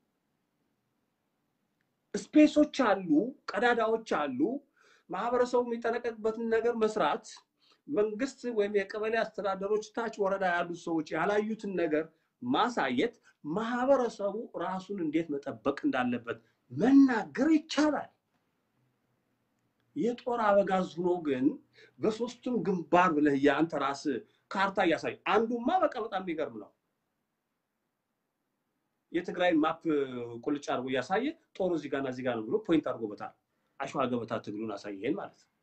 ስፔሶች አሉ፣ ቀዳዳዎች አሉ። ማህበረሰቡ የሚጠነቀቅበትን ነገር መስራት መንግስት ወይም የቀበሌ አስተዳደሮች ታች ወረዳ ያሉት ሰዎች ያላዩትን ነገር ማሳየት ማህበረሰቡ ራሱን እንዴት መጠበቅ እንዳለበት መናገር ይቻላል። የጦር አበጋዝ ሆኖ ግን በሶስቱም ግንባር ብለህ የአንተ ራስ ካርታ እያሳይ አንዱማ በቃ በጣም የሚገርም ነው። የትግራይን ማፕ ቁልጭ አድርጎ እያሳየ ጦሩ እዚህ ጋርና እዚህ ጋር ነው ብሎ ፖይንት አድርጎበታል። አሸዋ ገበታ ትግሉን አሳየን ማለት ነው።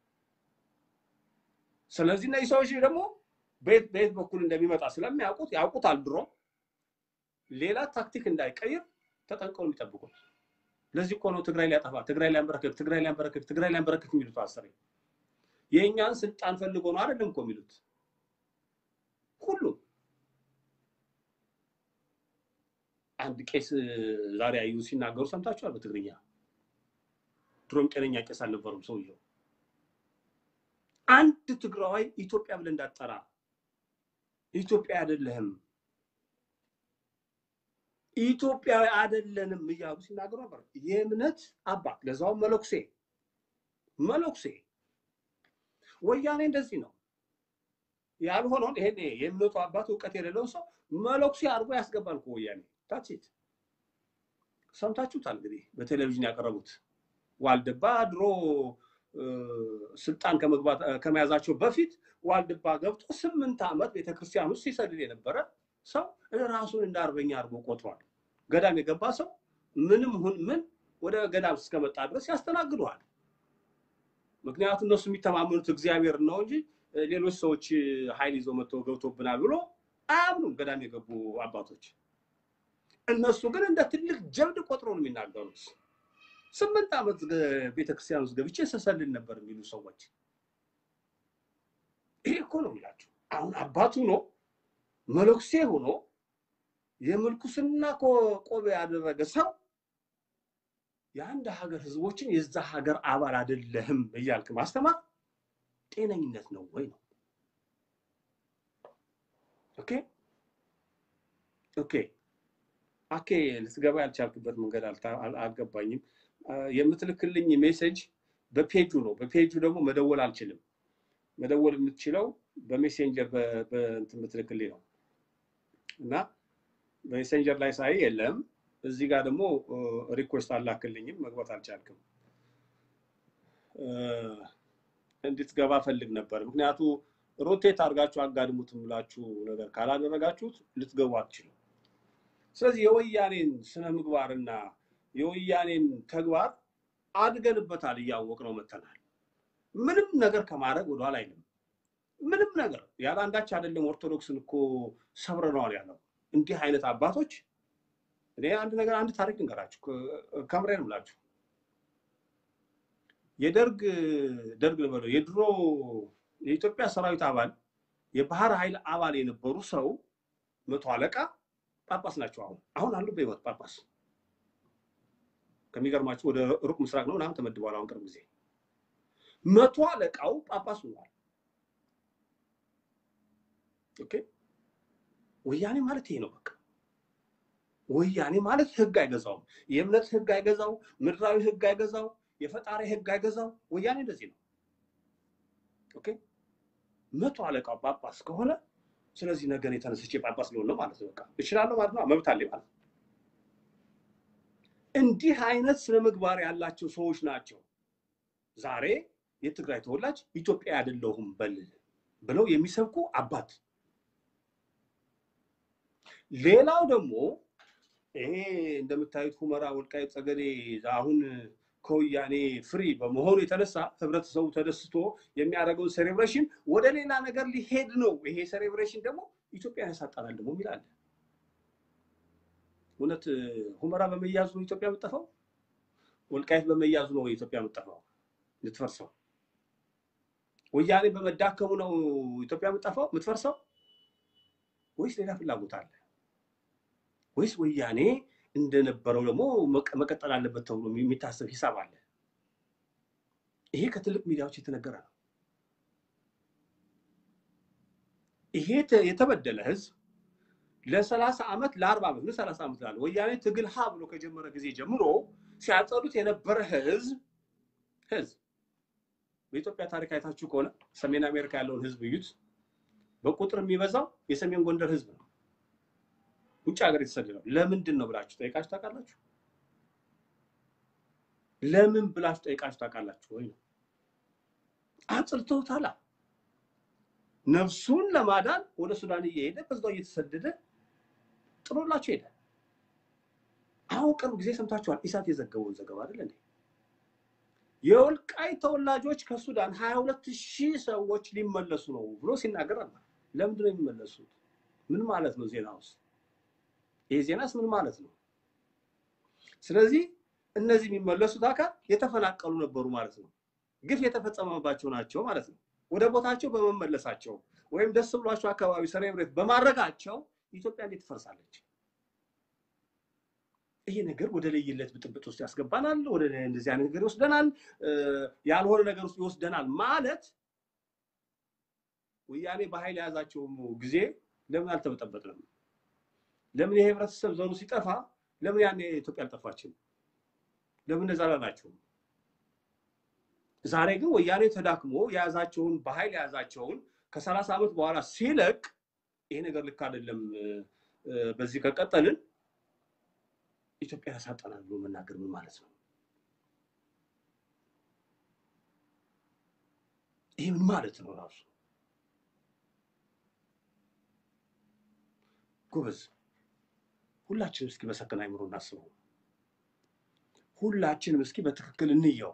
ስለዚህ እነዚህ ሰዎች ደግሞ በየት በየት በኩል እንደሚመጣ ስለሚያውቁት ያውቁታል። ድሮ ሌላ ታክቲክ እንዳይቀይር ተጠንቀው የሚጠብቁት። ለዚህ እኮ ነው ትግራይ ሊያጠፋ፣ ትግራይ ሊያንበረክክ፣ ትግራይ ሊያንበረክክ፣ ትግራይ ሊያንበረክክ የሚሉት አስሬ የእኛን ስልጣን ፈልጎ ነው አይደለም እኮ የሚሉት ሁሉ አንድ ቄስ ዛሬ አዩ ሲናገሩ ሰምታችኋል። በትግርኛ ድሮም ጤነኛ ቄስ አልነበሩም ሰውየው። አንድ ትግራዋይ ኢትዮጵያ ብለህ እንዳትጠራ ኢትዮጵያ አይደለህም፣ ኢትዮጵያዊ አይደለንም እያሉ ሲናገሩ ነበር። የእምነት አባት ለዛውም መለኩሴ መነኩሴ ወያኔ እንደዚህ ነው ያልሆነውን ይሄ የእምነቱ አባት እውቀት የሌለው ሰው መነኩሴ አድርጎ ያስገባል እኮ ወያኔ ታችት ሰምታችሁታል እንግዲህ በቴሌቪዥን ያቀረቡት ዋልድባ ድሮ ስልጣን ከመግባት ከመያዛቸው በፊት ዋልድባ ገብቶ ስምንት ዓመት ቤተክርስቲያን ውስጥ ሲሰልል የነበረ ሰው ራሱን እንደ አርበኛ አድርጎ ቆጥሯል። ገዳም የገባ ሰው ምንም ሁን ምን ወደ ገዳም እስከመጣ ድረስ ያስተናግደዋል። ምክንያቱም እነሱ የሚተማመኑት እግዚአብሔር ነው እንጂ ሌሎች ሰዎች ኃይል ይዘው መጥተው ገብቶብናል ብሎ አያምኑም ገዳም የገቡ አባቶች። እነሱ ግን እንደ ትልቅ ጀብድ ቆጥሮ ነው የሚናገሩት። ስምንት ዓመት ቤተክርስቲያን ውስጥ ገብቼ ስሰልል ነበር የሚሉ ሰዎች ይሄ እኮ ነው የሚላቸው። አሁን አባቱ ነው መነኩሴ ሆኖ የምልኩስና ቆብ ያደረገ ሰው የአንድ ሀገር ህዝቦችን የዛ ሀገር አባል አይደለህም እያልክ ማስተማር ጤነኝነት ነው ወይ ነው? ኦኬ ኦኬ አኬ ልትገባ ያልቻልክበት መንገድ አልገባኝም። የምትልክልኝ ሜሴጅ በፔጁ ነው። በፔጁ ደግሞ መደወል አልችልም። መደወል የምትችለው በሜሴንጀር በእንትን የምትልክልኝ ነው እና በሜሴንጀር ላይ ሳይ የለም። እዚህ ጋር ደግሞ ሪኩዌስት አላክልኝም፣ መግባት አልቻልክም። እንድትገባ ፈልግ ነበር። ምክንያቱ ሮቴት አድርጋችሁ አጋድሙት ብላችሁ ነገር ካላደረጋችሁት ልትገቡ አትችሉም። ስለዚህ የወያኔን ስነ ምግባርና የወያኔን ተግባር አድገንበታል፣ እያወቅ ነው መተናል። ምንም ነገር ከማድረግ ወደኋላ አይልም። ምንም ነገር ያለ አንዳች አይደለም። ኦርቶዶክስን እኮ ሰብረነዋል ያለው እንዲህ አይነት አባቶች። እኔ አንድ ነገር አንድ ታሪክ ልንገራችሁ፣ ከምሬ ነው የምላችሁ። የደርግ ደርግ ልበለው የድሮ የኢትዮጵያ ሰራዊት አባል የባህር ኃይል አባል የነበሩ ሰው መቶ አለቃ ጳጳስ ናቸው። አሁን አሁን አሉ በህይወት ጳጳስ። ከሚገርማችሁ ወደ ሩቅ ምስራቅ ነው ምናምን ተመድበዋል። አሁን ቅርብ ጊዜ መቶ አለቃው ጳጳስ ሆኗል። ኦኬ ወያኔ ማለት ይሄ ነው በቃ። ወያኔ ማለት ህግ አይገዛውም። የእምነት ህግ አይገዛው፣ ምድራዊ ህግ አይገዛው፣ የፈጣሪ ህግ አይገዛው። ወያኔ እንደዚህ ነው። ኦኬ መቶ አለቃው ጳጳስ ከሆነ ስለዚህ ነገር የተነስቼ ጳጳስ ሊሆን ነው ማለት ነው። በቃ እችላለሁ ማለት ነው። መብት አለኝ ማለት ነው። እንዲህ አይነት ስነ ምግባር ያላቸው ሰዎች ናቸው ዛሬ የትግራይ ተወላጅ ኢትዮጵያ አይደለሁም በል ብለው የሚሰብኩ አባት። ሌላው ደግሞ ይሄ እንደምታዩት ሁመራ፣ ወልቃይት፣ ጠገዴ አሁን ከወያኔ ፍሪ በመሆኑ የተነሳ ህብረተሰቡ ተደስቶ የሚያደርገውን ሴሌብሬሽን ወደ ሌላ ነገር ሊሄድ ነው። ይሄ ሴሌብሬሽን ደግሞ ኢትዮጵያን ያሳጣናል ደግሞ የሚላለ እውነት ሁመራ በመያዙ ነው ኢትዮጵያ የምጠፋው? ወልቃይት በመያዙ ነው ኢትዮጵያ የምጠፋው የምትፈርሰው? ወያኔ በመዳከሙ ነው ኢትዮጵያ የምጠፋው የምትፈርሰው? ወይስ ሌላ ፍላጎት አለ? ወይስ ወያኔ እንደነበረው ደግሞ መቀጠል አለበት ተብሎ የሚታሰብ ሂሳብ አለ? ይሄ ከትልቅ ሚዲያዎች የተነገረ ነው። ይሄ የተበደለ ህዝብ ለሰላሳ ዓመት ለአርባ ዓመት ምን ሰላሳ ዓመት ላለ ወያኔ ትግል ሀ ብሎ ከጀመረ ጊዜ ጀምሮ ሲያጸዱት የነበረ ህዝብ ህዝብ በኢትዮጵያ ታሪክ አይታችሁ ከሆነ ሰሜን አሜሪካ ያለውን ህዝብ እዩት። በቁጥር የሚበዛው የሰሜን ጎንደር ህዝብ ነው። ውጭ ሀገር የተሰደደው ለምንድን ነው ብላችሁ ጠይቃችሁ ታውቃላችሁ? ለምን ብላችሁ ጠይቃችሁ ታውቃላችሁ ወይ? ነው አጽልተውታላ። ነፍሱን ለማዳን ወደ ሱዳን እየሄደ በዛው እየተሰደደ ጥሎላቸው ሄደ። አሁን ቅርብ ጊዜ ሰምታችኋል፣ ኢሳት የዘገበውን ዘገባ አይደል እንዴ? የወልቃይ ተወላጆች ከሱዳን ሀያ ሁለት ሺህ ሰዎች ሊመለሱ ነው ብሎ ሲናገር ነበር። ለምንድን ነው የሚመለሱት? ምን ማለት ነው? ዜና ውስጥ ይሄ ዜናስ ምን ማለት ነው? ስለዚህ እነዚህ የሚመለሱት አካል የተፈናቀሉ ነበሩ ማለት ነው። ግፍ የተፈጸመባቸው ናቸው ማለት ነው። ወደ ቦታቸው በመመለሳቸው ወይም ደስ ብሏቸው አካባቢ ሰሌብሬት በማድረጋቸው ኢትዮጵያ እንዴት ትፈርሳለች? ይሄ ነገር ወደ ለየለት ብጥብጥ ውስጥ ያስገባናል። ወደ እንደዚህ አይነት ነገር ይወስደናል። ያልሆነ ነገር ውስጥ ይወስደናል ማለት ወያኔ በኃይል የያዛቸው ጊዜ ለምን አልተበጠበጥንም? ለምን የህብረተሰብ ዘሩ ሲጠፋ ለምን ያኔ ኢትዮጵያ አልጠፋችም? ለምን እንደዛ ላላቸው ዛሬ ግን ወያኔ ተዳክሞ የያዛቸውን በኃይል የያዛቸውን ከሰላሳ ዓመት በኋላ ሲለቅ ይሄ ነገር ልክ አይደለም፣ በዚህ ከቀጠልን ኢትዮጵያ ያሳጠናል ብሎ መናገር ምን ማለት ነው? ይህ ምን ማለት ነው ራሱ? ጎበዝ፣ ሁላችንም እስኪ በሰከነ አይምሮ እናስበው። ሁላችንም እስኪ በትክክል እንየው።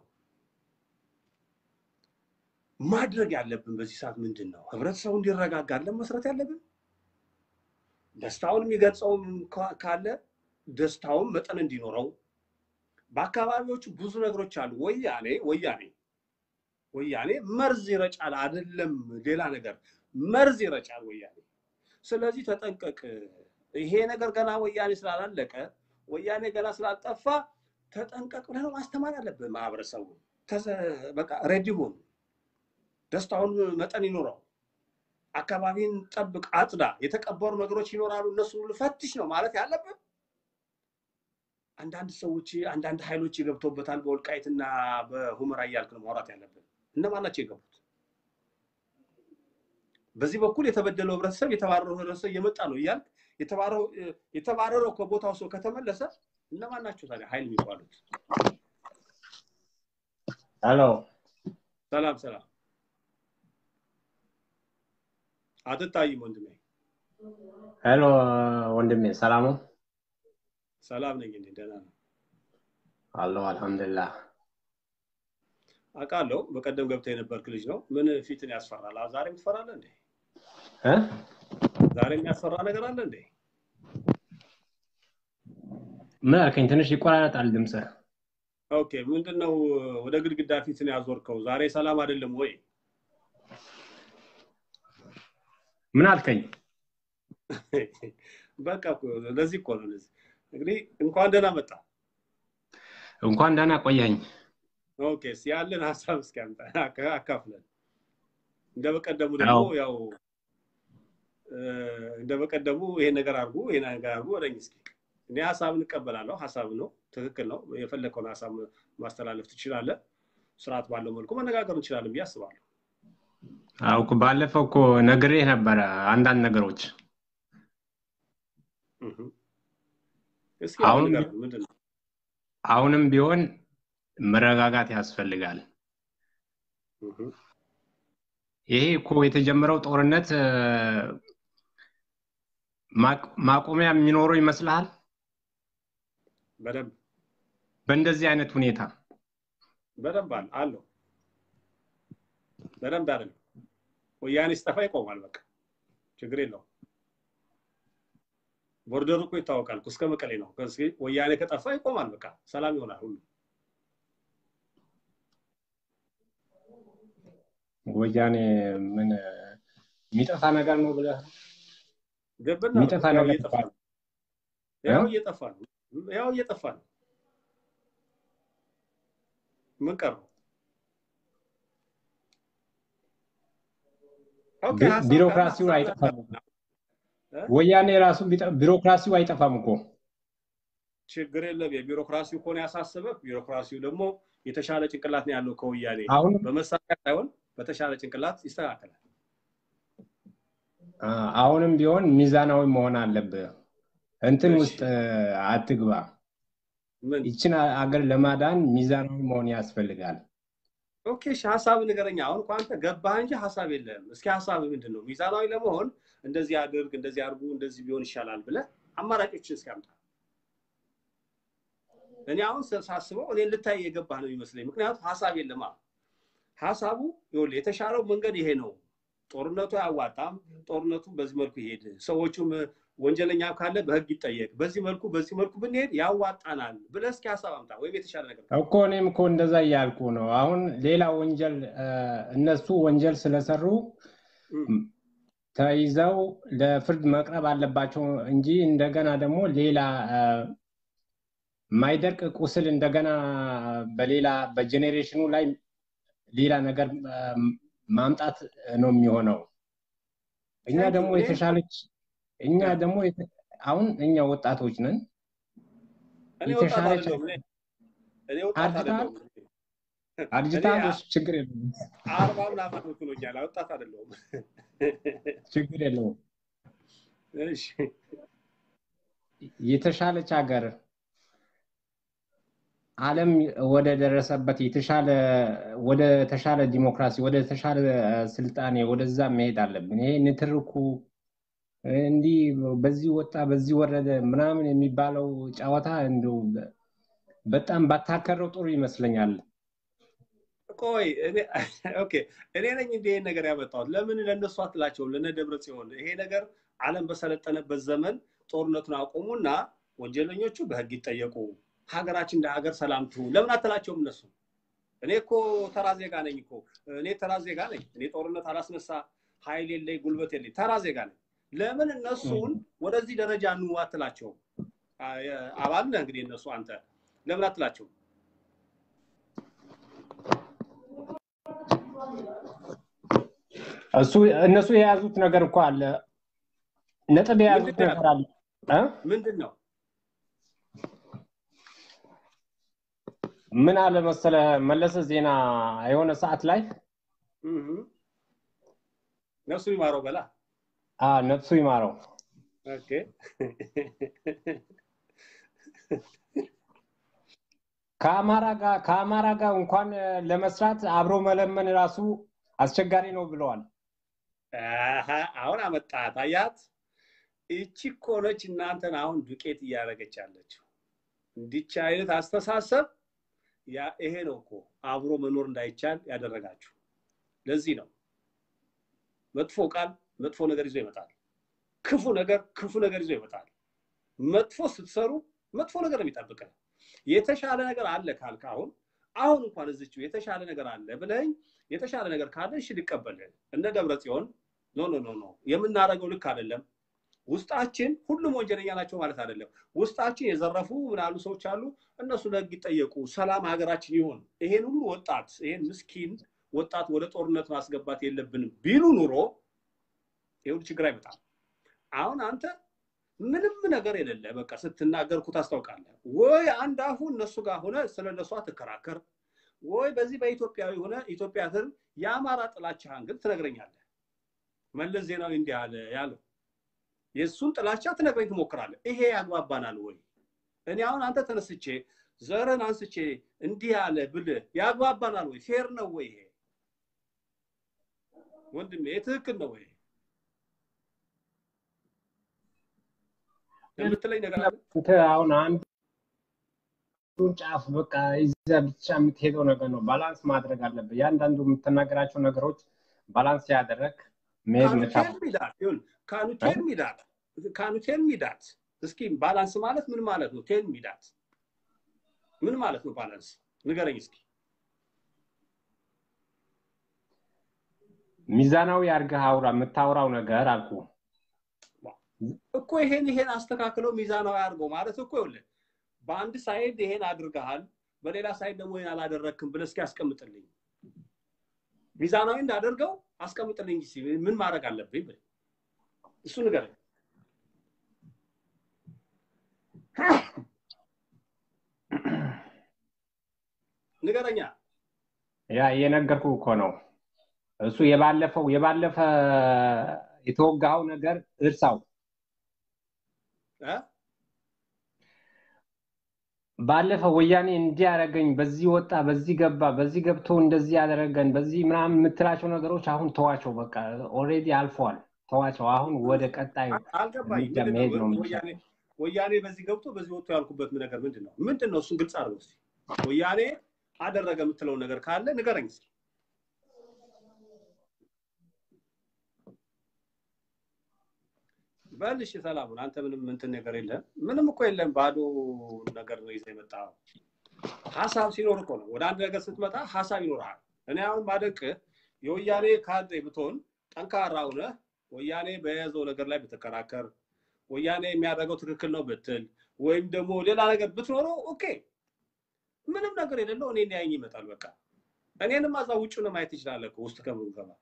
ማድረግ ያለብን በዚህ ሰዓት ምንድን ነው? ህብረተሰቡ እንዲረጋጋ አለን መስራት ያለብን። ደስታውን የሚገልጸውም ካለ ደስታውን መጠን እንዲኖረው በአካባቢዎቹ ብዙ ነገሮች አሉ። ወያኔ ወያኔ ወያኔ መርዝ ይረጫል፣ አይደለም ሌላ ነገር መርዝ ይረጫል ወያኔ። ስለዚህ ተጠንቀቅ። ይሄ ነገር ገና ወያኔ ስላላለቀ ወያኔ ገና ስላልጠፋ ተጠንቀቅ ብለህ ማስተማር አለብህ ማህበረሰቡ። በቃ ሬዲ ሁን፣ ደስታውን መጠን ይኖረው፣ አካባቢን ጠብቅ፣ አጽዳ። የተቀበሩ ነገሮች ይኖራሉ፣ እነሱ ሁሉ ፈትሽ ነው ማለት ያለብን። አንዳንድ ሰዎች አንዳንድ ኃይሎች የገብተውበታል በወልቃይትና በሁመራ እያልክ ነው ማውራት ያለብን። እነማን ናቸው የገቡት? በዚህ በኩል የተበደለው ህብረተሰብ የተባረረው ህብረተሰብ እየመጣ ነው እያልክ የተባረረው ከቦታው ሰው ከተመለሰ እነማን ናቸው ታዲያ ኃይል የሚባሉት? ሄሎ፣ ሰላም ሰላም። አትታይም ወንድሜ። ሄሎ ወንድሜ፣ ሰላም ነው? ሰላም ነኝ እኔ ደህና ነው አለሁ፣ አልሐምዱሊላህ። አውቃለሁ። በቀደም ገብተህ የነበርክ ልጅ ነው። ምን ፊትን ያስፈራል? ዛሬም ትፈራለህ እንዴ? እ ዛሬ የሚያስፈራ ነገር አለ እንዴ? ምን አልከኝ? ትንሽ ይቆራረጣል ድምፅህ። ኦኬ፣ ምንድን ነው ወደ ግድግዳ ፊትን ያዞርከው? ዛሬ ሰላም አይደለም ወይ? ምን አልከኝ? በቃ እኮ ለዚህ እኮ ነው። ለዚህ እንግዲህ እንኳን ደህና መጣ። እንኳን ደህና ቆየኝ። ኦኬ፣ እስኪ ያለን ሀሳብ እስኪ አምጣ አካፍለን። እንደ በቀደሙ ደግሞ ያው እንደ በቀደሙ ይሄን ነገር አድርጉ ይሄን ነገር አድርጉ ወደኝ እስኪ። እኔ ሀሳብን እቀበላለሁ። ሀሳብ ነው፣ ትክክል ነው። የፈለከውን ሀሳብ ማስተላለፍ ትችላለህ። ስርዓት ባለው መልኩ መነጋገር እንችላለን ብዬ አስባለሁ። አዎ እኮ ባለፈው እኮ ነግሬህ ነበረ አንዳንድ ነገሮች። እስኪ አሁን ንገረን፣ ምንድን ነው? አሁንም ቢሆን መረጋጋት ያስፈልጋል። ይሄ እኮ የተጀመረው ጦርነት ማቆሚያ የሚኖረው ይመስልሃል? በደንብ በእንደዚህ አይነት ሁኔታ በደንብ አለ አለው። በደንብ አይደለም። ወያኔ ሲጠፋ ይቆማል። በቃ ችግር የለውም። ቦርደሩ እኮ ይታወቃል እኮ እስከ መቀሌ ነው። ከዚህ ወያኔ ከጠፋ ይቆማል። በቃ ሰላም ይሆናል ሁሉ። ወያኔ ምን የሚጠፋ ነገር ነው ብለህ ገብና የሚጠፋ ያው ነገር እየጠፋ ነው። ያው እየጠፋ ነው። ያው እየጠፋ ነው። ምን ቀረው? ኦኬ፣ ቢ- ሀሳብ ቢሮክራሲው ካለ አይጠፋም። እ? ወያኔ ራሱ ቢጠ- ቢሮክራሲው አይጠፋም እኮ ችግር የለም። የቢሮክራሲው ከሆነ ያሳሰበ ቢሮክራሲው ደግሞ የተሻለ ጭንቅላት ነው ያለው ከወያኔ አሁን በመሳሪያ ሳይሆን በተሻለ ጭንቅላት ይስተካከላል። አ- አሁንም ቢሆን ሚዛናዊ መሆን አለብህ። እንትን እሺ። ውስጥ እ፣ አትግባ። ምን ይችን አ- አገር ለማዳን ሚዛናዊ መሆን ያስፈልጋል። ኦኬ፣ እሺ ሀሳብ ንገረኛ። አሁን እኮ አንተ ገባህ እንጂ ሀሳብ የለም። እስኪ ሀሳብ ምንድን ነው? ሚዛናዊ ለመሆን እንደዚህ አድርግ፣ እንደዚህ አድርጉ፣ እንደዚህ ቢሆን ይሻላል ብለህ አማራጮችን እስኪ አምጣ። እኔ አሁን ስ- ሳስበው እኔን ልታይ የገባህ ነው የሚመስለኝ። ምክንያቱም ሀሳብ የለማ። ሀሳቡ ይኸውልህ የተሻለው መንገድ ይሄ ነው። ጦርነቱ አያዋጣም። ጦርነቱ በዚህ መልኩ ይሄድ፣ ሰዎቹም ወንጀለኛ ካለ በህግ ይጠየቅ፣ በዚህ መልኩ በዚህ መልኩ ብንሄድ ያዋጣናል ብለህ እስኪ ሀሳብ አምጣ፣ ወይም የተሻለ ነገር እኮ እኔም እኮ እንደዛ እያልኩ ነው። አሁን ሌላ ወንጀል እ፣ እነሱ ወንጀል ስለሰሩ እም፣ ተይዘው ለፍርድ መቅረብ አለባቸው እንጂ እንደገና ደግሞ ሌላ እ፣ የማይደርቅ ቁስል እንደገና በሌላ በጄኔሬሽኑ ላይ ሌላ ነገር እ፣ ማምጣት ነው የሚሆነው። እኛ Thank you. ደግሞ እኔ- የተሻለች እኛ ያ። ደግሞ የተ- አሁን እኛ ወጣቶች ነን። እኔ ወጣት የተሻለች አይደለሁም። እኔ እኔ ወጣት አድርገሃል? አይደለሁም። አርጅታል። እሱ ችግር የለውም አርባ ምናምን ብሎኛል። ወጣት አይደለሁም። ችግር የለውም። እሺ የተሻለች ሀገር ዓለም ወደ ደረሰበት የተሻለ ወደ ተሻለ ዲሞክራሲ ወደ ተሻለ ስልጣኔ ወደዛ መሄድ አለብን። ይሄ ንትርኩ እንዲህ በዚህ ወጣ በዚህ ወረደ ምናምን የሚባለው ጨዋታ እንደው በጣም ባታከረው ጥሩ ይመስለኛል። ቆይ እኔ- ኦኬ እኔ ነኝ እንደ ይሄን ነገር ያመጣሁት። ለምን ለእነሱ አትላቸውም? ለነ ደብረ ጽዮን ይሄ ነገር ዓለም በሰለጠነበት ዘመን ጦርነቱን አቆሙና ወንጀለኞቹ በህግ ይጠየቁ፣ ሀገራችን እንደ ሀገር ሰላም ትሁን። ለምን አትላቸውም? እነሱ እኔ እኮ ተራ ዜጋ ነኝ እኮ እኔ ተራ ዜጋ ነኝ። እኔ ጦርነት አላስነሳ፣ ኃይል የለኝ፣ ጉልበት የለኝ፣ ተራ ዜጋ ነኝ። ለምን እነሱን ወደዚህ ደረጃ ኑ አትላቸውም? አ- አባል ነህ እንግዲህ እነሱ አንተ ለምን አትላቸውም? እሱ እነሱ የያዙት ነገር እኮ አለ፣ ነጥብ የያዙት ምንድን ነው ነገር አለ እ? ምንድን ነው ምን አለ መሰለ መለሰ ዜና የሆነ ሰዓት ላይ እህ ነፍሱ ይማረው በላ አ ነፍሱ ይማረው ኦኬ ከአማራ ጋር ከአማራ ጋር እንኳን ለመስራት አብሮ መለመን ራሱ አስቸጋሪ ነው ብለዋል። አሀ፣ አሁን አመጣት አያት። ይቺ እኮ ነች እናንተን አሁን ዱቄት እያደረገች ያለችው። እንዲች አይነት አስተሳሰብ ያ ይሄ ነው እኮ አብሮ መኖር እንዳይቻል ያደረጋችሁ። ለዚህ ነው መጥፎ ቃል መጥፎ ነገር ይዞ ይመጣል። ክፉ ነገር ክፉ ነገር ይዞ ይመጣል። መጥፎ ስትሰሩ መጥፎ ነገር ነው የሚጠብቀን። የተሻለ ነገር አለ ካልክ አሁን አሁን እንኳን እዚችው የተሻለ ነገር አለ ብለኝ የተሻለ ነገር ካለ እሺ ሊቀበልህ እነ ደብረ ጽዮን ኖ ኖ ኖ ኖ የምናደርገው ልክ አይደለም። ውስጣችን ሁሉም ወንጀለኛ ናቸው ማለት አይደለም። ውስጣችን የዘረፉ ምናሉ ሰዎች አሉ። እነሱ ለህግ ይጠየቁ፣ ሰላም ሀገራችን ይሆን። ይሄን ሁሉ ወጣት ይሄን ምስኪን ወጣት ወደ ጦርነት ማስገባት የለብንም ቢሉ ኑሮ ይሄ ሁሉ ችግር አይመጣም። አሁን አንተ ምንም ነገር የሌለ በቃ ስትናገርኩ ታስታውቃለህ ወይ አንድ አፉ እነሱ ጋር ሆነ ስለ እነሱ ትከራከር ወይ በዚህ በኢትዮጵያዊ ሆነ ኢትዮጵያ ስር የአማራ ጥላቻህን ግን ትነግረኛለህ። መለስ ዜናዊ እንዲህ አለ ያለው የእሱን ጥላቻ ትነግረኝ ትሞክራለህ። ይሄ ያግባባናል ወይ? እኔ አሁን አንተ ተነስቼ ዘርን አንስቼ እንዲህ አለ ብልህ ያግባባናል ወይ? ፌር ነው ወይ? ይሄ ወንድሜ ይሄ ትክክል ነው ወይ የምትለኝ ነገር አለ? አንተ አሁን አንዱን ጫፍ በቃ ይዘህ ብቻ የምትሄደው ነገር ነው። ባላንስ ማድረግ አለብህ። ያንዳንዱ የምትናገራቸው ነገሮች ባላንስ ያደረግ መሄድ መቻል ካኑቴል ሚዳት ይሁን ካኑቴል ሚዳት ካኑቴል ሚዳት እስኪ ባላንስ ማለት ምን ማለት ነው? ቴል ሚዳት ምን ማለት ነው? ባላንስ ንገረኝ እስኪ። ሚዛናዊ አድርገህ አውራ። የምታወራው ነገር አልኩ እኮ ይሄን ይሄን አስተካክለው ሚዛናዊ አድርገው ማለት እኮ ይኸውልህ በአንድ ሳይድ ይሄን አድርገሃል፣ በሌላ ሳይድ ደግሞ ይሄን አላደረክም ብለህ እስኪ አስቀምጥልኝ። ሚዛናዊ እንዳደርገው አስቀምጥልኝ እስኪ ምን ማድረግ አለብኝ ብለህ እሱ ንገረኝ። ንገረኛ። ያ እየነገርኩ እኮ ነው። እሱ የባለፈው የባለፈ የተወጋኸው ነገር እርሳው። እ? ባለፈ ወያኔ እንዲህ ያደረገኝ፣ በዚህ ወጣ፣ በዚህ ገባ፣ በዚህ ገብቶ እንደዚህ ያደረገን፣ በዚህ ምናምን የምትላቸው ነገሮች አሁን ተዋቸው። በቃ ኦልሬዲ አልፈዋል። ተዋቸው። አሁን ወደ ቀጣዩ አልገባኝ። እርምጃ መሄድ ነው የሚሻለው። ወያኔ ወያኔ በዚህ ገብቶ በዚህ ወጥቶ ያልኩበት ነገር ምንድን ነው? ምንድን ነው? እሱን ግልጽ አድርገው እስኪ። ወያኔ አደረገ የምትለውን ነገር ካለ ንገረኝ እስኪ። በል እሺ፣ ሰላሙን አንተ ምንም እንትን ነገር የለም፣ ምንም እኮ የለም። ባዶ ነገር ነው ይዘህ የመጣኸው። ሀሳብ ሲኖር እኮ ነው። ወደ አንድ ነገር ስትመጣ ሀሳብ ይኖርሃል። እኔ አሁን ማደንቅህ የወያኔ ካድሬ ብትሆን ጠንካራ ሁነህ ወያኔ በያዘው ነገር ላይ ብትከራከር፣ ወያኔ የሚያደርገው ትክክል ነው ብትል፣ ወይም ደግሞ ሌላ ነገር ብትኖረው ኦኬ፣ ምንም ነገር የሌለው እኔ ሊያየኝ ይመጣል። በቃ እኔንም እዛ ውጭ ነው ማየት ትችላለህ እኮ ውስጥ ከምንገባ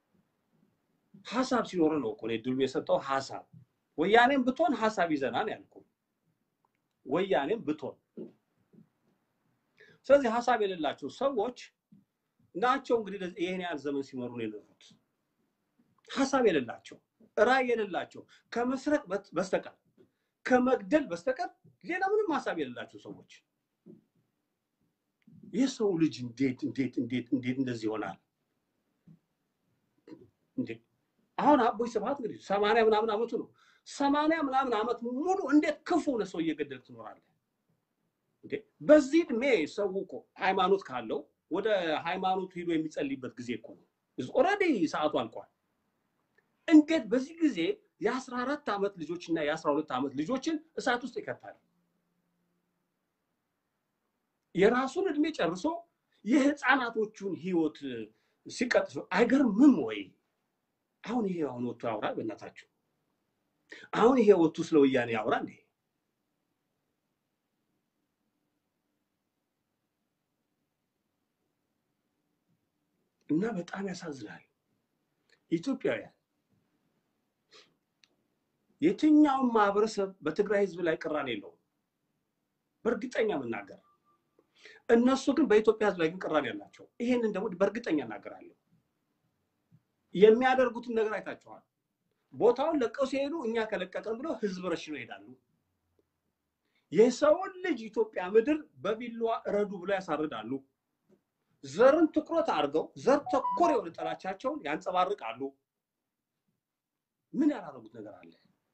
ሀሳብ ሲኖር ነው እኮ እኔ ድሉን የሰጠው ሀሳብ። ወያኔም ብትሆን ሀሳብ ይዘናል ያልኩ ወያኔም ብትሆን። ስለዚህ ሀሳብ የሌላቸው ሰዎች ናቸው እንግዲህ ይህን ያህል ዘመን ሲመሩ ነው የኖሩት። ሀሳብ የሌላቸው ራዕይ የሌላቸው ከመስረቅ በስተቀር ከመግደል በስተቀር ሌላ ምንም ሀሳብ የሌላቸው ሰዎች የሰው ልጅ እንዴት እንዴት እንዴት እንዴት እንደዚህ ይሆናል? አሁን አቦይ ስብሐት እንግዲህ ሰማንያ ምናምን ዓመቱ ነው። ሰማንያ ምናምን ዓመት ሙሉ እንዴት ክፉ ሆነ ሰው እየገደልክ ትኖራለህ? በዚህ እድሜ ሰው እኮ ሃይማኖት ካለው ወደ ሃይማኖቱ ሂዶ የሚጸልይበት ጊዜ እኮ ነው። ኦልሬዲ ሰዓቱ አልቋል። እንዴት በዚህ ጊዜ የአስራ አራት ዓመት ልጆች እና የአስራ ሁለት ዓመት ልጆችን እሳት ውስጥ ይከታል? የራሱን እድሜ ጨርሶ የህፃናቶቹን ህይወት ሲቀጥፍ አይገርምም ወይ? አሁን ይሄ አሁን ወጥቶ ያውራ በእናታችሁ። አሁን ይሄ ወጥቶ ስለ ወያኔ ያውራ እንዴ? እና በጣም ያሳዝናል። ኢትዮጵያውያን የትኛውም ማህበረሰብ በትግራይ ህዝብ ላይ ቅራኔ የለውም፣ በእርግጠኛ መናገር። እነሱ ግን በኢትዮጵያ ህዝብ ላይ ግን ቅራኔ ያላቸው። ይሄንን ደግሞ በእርግጠኛ እናገራለሁ። የሚያደርጉትን ነገር አይታችኋል። ቦታውን ለቀው ሲሄዱ እኛ ከለቀቀን ብለው ህዝብ ረሽነው ይሄዳሉ። የሰውን ልጅ ኢትዮጵያ ምድር በቢላዋ እረዱ ብለው ያሳርዳሉ። ዘርን ትኩረት አድርገው ዘር ተኮር የሆነ ጥላቻቸውን ያንጸባርቃሉ። ምን ያላረጉት ነገር አለ?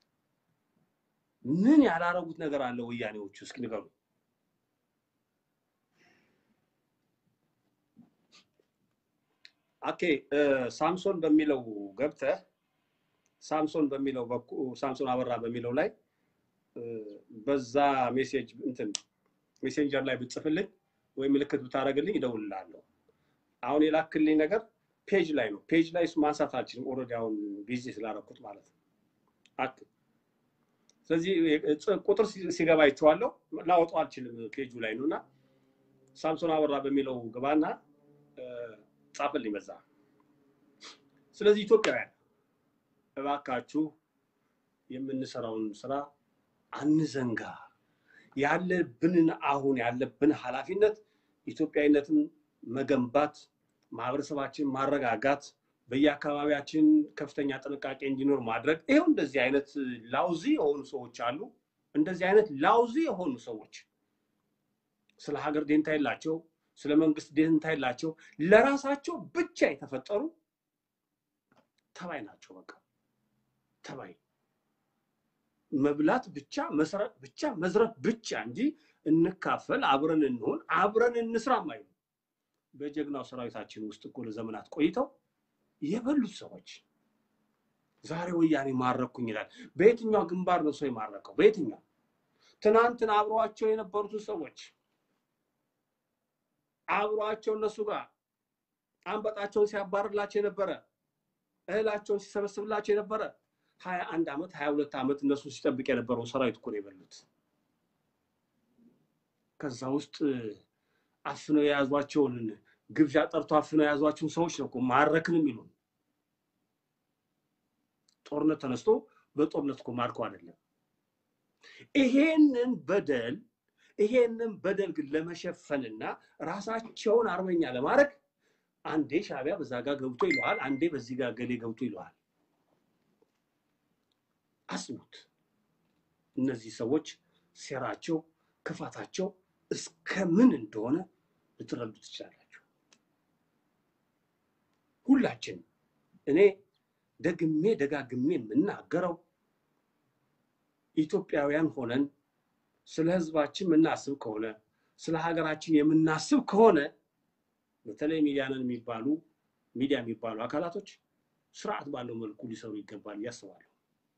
ምን ያላረጉት ነገር አለ? ወያኔዎቹ እስኪ ንገሩ። ኦኬ ሳምሶን በሚለው ገብተህ ሳምሶን በሚለው ሳምሶን አበራ በሚለው ላይ በዛ ሜሴጅ እንትን ሜሴንጀር ላይ ብጽፍልኝ ወይ ምልክት ብታደርግልኝ እደውልልሃለሁ። አሁን የላክልኝ ነገር ፔጅ ላይ ነው። ፔጅ ላይ ማንሳት አልችልም። ኦልሬዲ አሁን ቢዚ ስላደረኩት ማለት ነው። ስለዚህ ቁጥር ሲገባ ይቸዋለሁ ላወጣው አልችልም። ፔጁ ላይ ነው እና ሳምሶን አበራ በሚለው ግባና ጻፍልኝ በዛ። ስለዚህ ኢትዮጵያውያን እባካችሁ የምንሰራውን ስራ አንዘንጋ። ያለብንን አሁን ያለብን ኃላፊነት ኢትዮጵያዊነትን መገንባት፣ ማህበረሰባችን ማረጋጋት፣ በየአካባቢያችን ከፍተኛ ጥንቃቄ እንዲኖር ማድረግ። ይኸው እንደዚህ አይነት ላውዚ የሆኑ ሰዎች አሉ። እንደዚህ አይነት ላውዚ የሆኑ ሰዎች ስለ ሀገር ደንታ የላቸው፣ ስለ መንግስት ደንታ የላቸው፣ ለራሳቸው ብቻ የተፈጠሩ ተባይ ናቸው። በቃ ተባይ መብላት ብቻ መስረቅ ብቻ መዝረፍ ብቻ እንጂ እንካፈል፣ አብረን እንሆን፣ አብረን እንስራ ማይሉ በጀግናው ሰራዊታችን ውስጥ እኮ ለዘመናት ቆይተው የበሉት ሰዎች ዛሬ ወያኔ ማረኩኝ ይላል። በየትኛው ግንባር ነው ሰው የማረከው? በየትኛው? ትናንትን አብሯቸው የነበሩትን ሰዎች አብሯቸው እነሱ ጋር አንበጣቸውን ሲያባርላቸው የነበረ እህላቸውን ሲሰበስብላቸው የነበረ ሀያ አንድ ዓመት ሀያ ሁለት ዓመት እነሱ ሲጠብቅ የነበረው ሰራዊት እኮ ነው የበሉት። ከዛ ውስጥ አፍነው የያዟቸውን ግብዣ ጠርቶ አፍነው የያዟቸውን ሰዎች ነው እኮ ማረክን የሚሉን። ጦርነት ተነስቶ በጦርነት እኮ ማርከው አይደለም። ይሄንን በደል ይሄንን በደል ግን ለመሸፈንና ራሳቸውን አርበኛ ለማድረግ አንዴ ሻዕቢያ በዛ ጋር ገብቶ ይለዋል፣ አንዴ በዚህ ጋር ገሌ ገብቶ ይለዋል። አስቡት። እነዚህ ሰዎች ሴራቸው፣ ክፋታቸው እስከ ምን እንደሆነ ልትረዱ ትችላላችሁ። ሁላችን እኔ ደግሜ ደጋግሜ የምናገረው ኢትዮጵያውያን ሆነን ስለ ሕዝባችን የምናስብ ከሆነ ስለ ሀገራችን የምናስብ ከሆነ በተለይ ሚዲያንን የሚባሉ ሚዲያ የሚባሉ አካላቶች ስርዓት ባለው መልኩ ሊሰሩ ይገባል እያስባለሁ።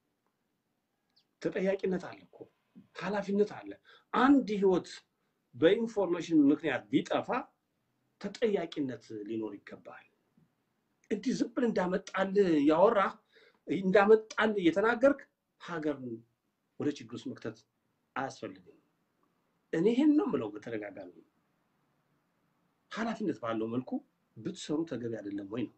ተጠያቂነት አለ እኮ ኃላፊነት አለ። አንድ ህይወት በኢንፎርሜሽን ምክንያት ቢጠፋ ተጠያቂነት ሊኖር ይገባል። እንዲህ ዝም ብለህ እንዳመጣልህ ያወራህ እንዳመጣልህ እየተናገርክ ሀገርን ወደ ችግር ውስጥ መክተት አያስፈልግም። እኔ ይህን ነው የምለው በተደጋጋሚ ኃላፊነት ባለው መልኩ ብትሰሩ ተገቢ አይደለም ወይ ነው።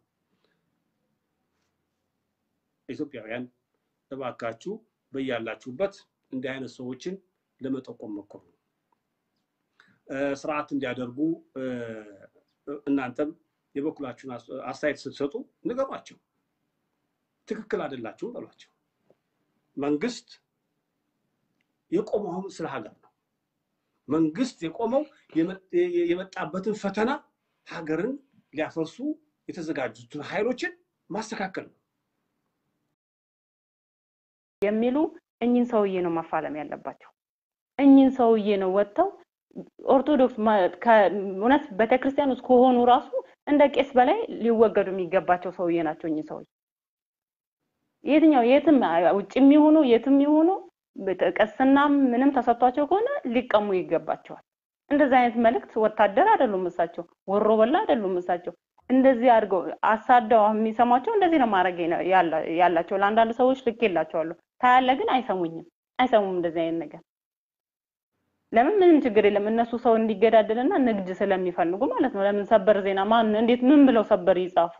ኢትዮጵያውያን እባካችሁ በያላችሁበት እንዲህ አይነት ሰዎችን ለመጠቆም ሞክሩ። ስርዓት እንዲያደርጉ እናንተም የበኩላችሁን አስተያየት ስትሰጡ ንገሯቸው። ትክክል አይደላችሁም በሏቸው። መንግስት የቆመው ስለ ሀገር ነው። መንግስት የቆመው የመጣበትን ፈተና ሀገርን ሊያፈርሱ የተዘጋጁትን ኃይሎችን ማስተካከል ነው የሚሉ እኚህን ሰውዬ ነው መፋለም ያለባቸው። እኚህን ሰውዬ ነው ወጥተው ኦርቶዶክስ እውነት ቤተክርስቲያን ውስጥ ከሆኑ ራሱ እንደ ቄስ በላይ ሊወገዱ የሚገባቸው ሰውዬ ናቸው። እኚህ ሰውዬ የትኛው የትም ውጭ የሚሆኑ የትም የሆኑ ቅስናም ምንም ተሰጥቷቸው ከሆነ ሊቀሙ ይገባቸዋል። እንደዚህ አይነት መልእክት ወታደር አይደሉም እሳቸው፣ ወሮ በላ አይደሉም እሳቸው። እንደዚህ አድርገው አሳደው የሚሰሟቸው እንደዚህ ነው ማድረግ ያላቸው። ለአንዳንድ ሰዎች ልክ የላቸዋለሁ ታያለ፣ ግን አይሰሙኝም፣ አይሰሙም እንደዚህ አይነት ነገር። ለምን ምንም ችግር የለም። እነሱ ሰው እንዲገዳደልና ንግድ ስለሚፈልጉ ማለት ነው። ለምን ሰበር ዜና ማን እንዴት ምን ብለው ሰበር ይጻፉ?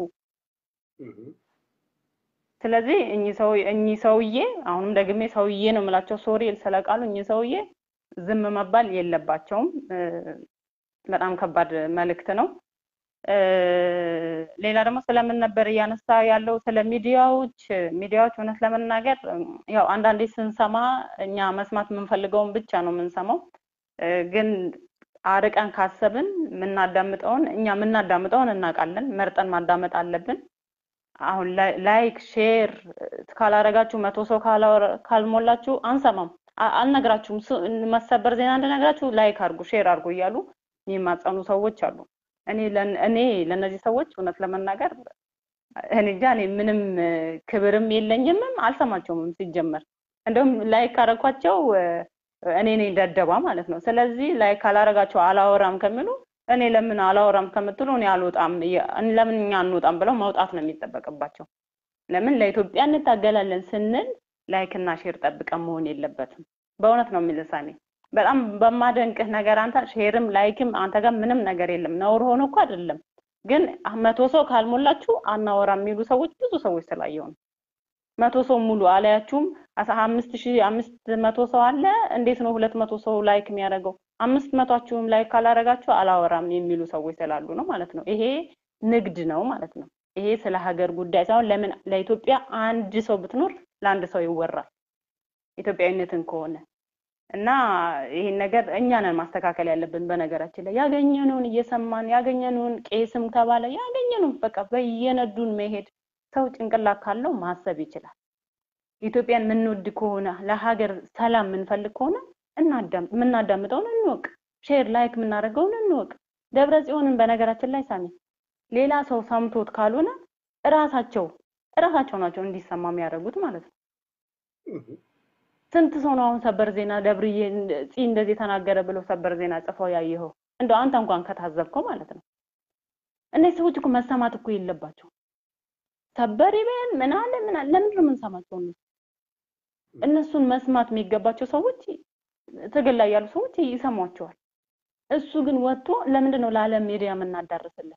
ስለዚህ እኚህ ሰው እኚህ ሰውዬ አሁንም ደግሜ ሰውዬ ነው የምላቸው፣ ሶሪ ስለቃሉ እኚህ ሰውዬ ዝም መባል የለባቸውም። በጣም ከባድ መልእክት ነው። ሌላ ደግሞ ስለምን ነበር እያነሳ ያለው ስለ ሚዲያዎች ሚዲያዎች እውነት ለመናገር ያው አንዳንዴ ስንሰማ እኛ መስማት የምንፈልገውን ብቻ ነው የምንሰማው። ግን አርቀን ካሰብን የምናዳምጠውን እኛ የምናዳምጠውን እናውቃለን። መርጠን ማዳመጥ አለብን። አሁን ላይክ ሼር ካላረጋችሁ መቶ ሰው ካልሞላችሁ አንሰማም፣ አልነግራችሁም። መሰበር ዜና እንደነግራችሁ ላይክ አድርጉ፣ ሼር አድርጉ እያሉ የሚማጸኑ ሰዎች አሉ። እኔ እኔ ለእነዚህ ሰዎች እውነት ለመናገር እኔ እንጃ እኔ ምንም ክብርም የለኝምም አልሰማቸውም ሲጀመር። እንደውም ላይክ ካረኳቸው እኔ ነኝ ደደባ ማለት ነው። ስለዚህ ላይክ ካላረጋቸው አላወራም ከሚሉ እኔ ለምን አላወራም ከምትሉ እኔ አልወጣም፣ ለምን እኛ አንወጣም ብለው መውጣት ነው የሚጠበቅባቸው። ለምን ለኢትዮጵያ እንታገላለን ስንል ላይክ እና ሼር ጠብቀን መሆን የለበትም። በእውነት ነው የሚልሳኔ በጣም በማደንቅህ ነገር አንተ ሼርም ላይክም አንተ ጋር ምንም ነገር የለም። ነውር ሆኖ እኮ አይደለም፣ ግን መቶ ሰው ካልሞላችሁ አናወራም የሚሉ ሰዎች ብዙ ሰዎች ስላየው ነው። መቶ ሰው ሙሉ አላያችሁም? አምስት ሺህ አምስት መቶ ሰው አለ። እንዴት ነው ሁለት መቶ ሰው ላይክ የሚያደርገው? አምስት መቷችሁም ላይክ ካላረጋችሁ አላወራም የሚሉ ሰዎች ስላሉ ነው ማለት ነው። ይሄ ንግድ ነው ማለት ነው። ይሄ ስለ ሀገር ጉዳይ ሳይሆን ለምን ለኢትዮጵያ አንድ ሰው ብትኖር ለአንድ ሰው ይወራል ኢትዮጵያዊነትን ከሆነ እና ይሄን ነገር እኛ ነን ማስተካከል ያለብን። በነገራችን ላይ ያገኘነውን እየሰማን ያገኘነውን ቄስም ተባለ ያገኘነውን በቃ በየነዱን መሄድ ሰው ጭንቅላት ካለው ማሰብ ይችላል። ኢትዮጵያን የምንወድ ከሆነ ለሀገር ሰላም የምንፈልግ ከሆነ የምናዳምጠውን እንወቅ፣ ሼር ላይክ የምናደርገውን እንወቅ። ደብረ ጽዮንን በነገራችን ላይ ሳሚ ሌላ ሰው ሰምቶት ካልሆነ እራሳቸው እራሳቸው ናቸው እንዲሰማ የሚያደርጉት ማለት ነው። ስንት ሰው ነው አሁን ሰበር ዜና ደብርዬ ፂ እንደዚህ ተናገረ ብለው ሰበር ዜና ጽፈው ያየኸው? እንደው አንተ እንኳን ከታዘብከው ማለት ነው። እነዚህ ሰዎች እኮ መሰማት እኮ የለባቸው። ሰበር ይበል ምን አለ ምን አለ ለምንድን ነው የምንሰማቸው? እነሱ እነሱን መስማት የሚገባቸው ሰዎች ትግል ላይ ያሉ ሰዎች ይሰሟቸዋል። እሱ ግን ወጥቶ ለምንድን ነው ለዓለም ሚዲያ የምናዳርስለት?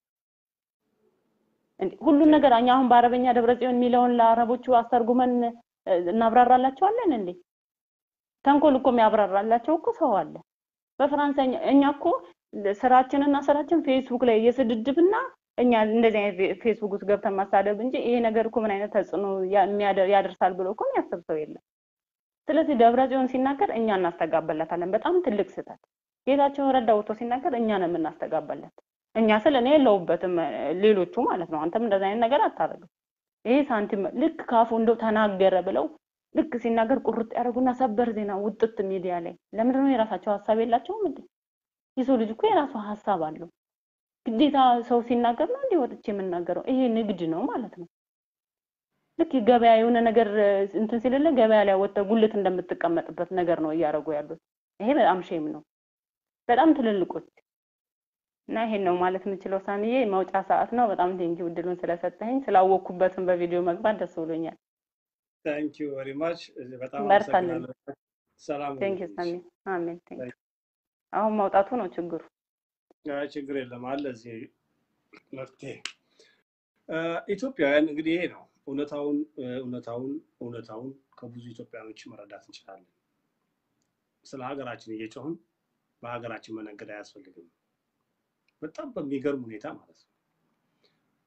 ሁሉን ነገር እኛ አሁን በአረበኛ ደብረ ጽዮን የሚለውን ለአረቦቹ አስተርጉመን እናብራራላቸዋለን እንዴ? ተንኮል እኮ የሚያብራራላቸው እኮ ሰው አለ። በፈራንሳይኛ እኛ እኮ ስራችንና ስራችን ፌስቡክ ላይ የስድድብና እኛ እንደዚህ አይነት ፌስቡክ ውስጥ ገብተን ማሳደብ እንጂ ይሄ ነገር እኮ ምን አይነት ተጽዕኖ ያደርሳል ብሎ እኮ የሚያስብ ሰው የለም። ስለዚህ ደብረ ጽዮን ሲናገር እኛ እናስተጋበለታለን። በጣም ትልቅ ስህተት። ጌታቸው ረዳ ወጥቶ ሲናገር እኛ ነው የምናስተጋበለት። እኛ ስል እኔ የለውበትም ሌሎቹ ማለት ነው። አንተም እንደዚህ አይነት ነገር አታደርግም። ይሄ ሳንቲም ልክ ካፉ እንደው ተናገረ ብለው ልክ ሲናገር ቁርጥ ያደርጉና ሰበር ዜና ውጥት ሚዲያ ላይ ለምንድን ነው የራሳቸው ሀሳብ የላቸውም እንዴ? የሰው ልጅ እኮ የራሱ ሀሳብ አለው። ግዴታ ሰው ሲናገር ነው እንዲህ ወጥቼ የምናገረው? ይሄ ንግድ ነው ማለት ነው። ልክ ገበያ የሆነ ነገር እንትን ሲልለ ገበያ ላይ ወጥተህ ጉልት እንደምትቀመጥበት ነገር ነው እያደረጉ ያሉት። ይሄ በጣም ሼም ነው። በጣም ትልልቆች እና ይሄን ነው ማለት የምችለው። ሳሚዬ መውጫ ሰዓት ነው። በጣም ቴንኪው እድሉን ስለሰጠኸኝ ስላወቅኩበትን በቪዲዮ መግባት ደስ ብሎኛል። ታንኪዩ ቨሪ ማች በጣም በርታለን። አመሰግናለሁ። ሰላም ቴንኪው ሁኑልኝ። ሳሚ። አሜን። ቴንኪው። አሁን መውጣቱ ነው ችግሩ። አይ ችግር የለም አለ እዚህ መፍትሄ። እ፣ ኢትዮጵያውያን እንግዲህ ይሄ ነው እውነታውን እውነታውን እውነታውን ከብዙ ኢትዮጵያኖች መረዳት እንችላለን። ስለ ሀገራችን እየጮህን በሀገራችን መነገድ አያስፈልግም። በጣም በሚገርም ሁኔታ ማለት ነው።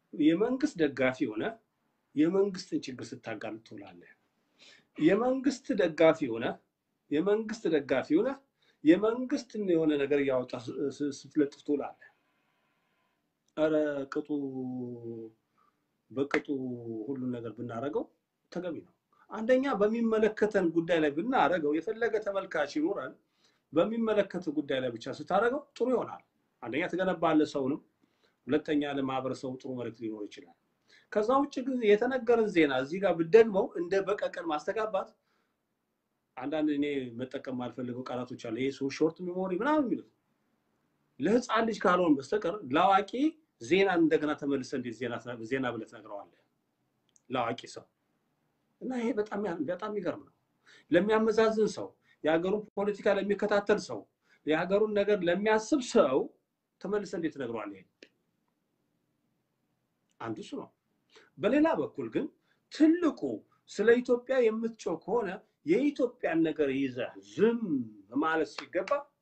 የመንግስት ደጋፊ ሆነ የመንግስትን ችግር ስታጋልጥ ትውላለህ። የመንግስት ደጋፊ ሆነ የመንግስት ደጋፊ ሆነ የመንግስትን የሆነ ነገር እያወጣ ስትለጥፍ ትውላለህ። ኧረ ቅጡ በቅጡ ሁሉን ነገር ብናደርገው ተገቢ ነው። አንደኛ በሚመለከተን ጉዳይ ላይ ብናደርገው የፈለገ ተመልካች ይኖረን፣ በሚመለከት ጉዳይ ላይ ብቻ ስታደርገው ጥሩ ይሆናል። አንደኛ ትገነባለህ ሰውንም፣ ሁለተኛ ለማህበረሰቡ ጥሩ መልዕክት ሊኖር ይችላል። ከዛ ውጭ ግን የተነገረን ዜና እዚህ ጋር ብደግመው እንደ በቀቀን ማስተጋባት አንዳንድ እኔ መጠቀም ማልፈልገው ቃላቶች አለ። ይሄ ሾርት ሜሞሪ ምናምን የሚሉት ለህፃን ልጅ ካልሆን በስተቀር ለአዋቂ ዜናን እንደገና ተመልሰ እንዴት ዜና ብለህ ትነግረዋለህ? ለአዋቂ ሰው እና ይሄ በጣም በጣም የሚገርም ነው። ለሚያመዛዝን ሰው፣ የሀገሩን ፖለቲካ ለሚከታተል ሰው፣ የሀገሩን ነገር ለሚያስብ ሰው ተመልሰ እንዴት ትነግረዋለህ? ይሄ አንዱ እሱ ነው። በሌላ በኩል ግን ትልቁ ስለ ኢትዮጵያ የምትጮህ ከሆነ የኢትዮጵያን ነገር ይዘህ ዝም ማለት ሲገባ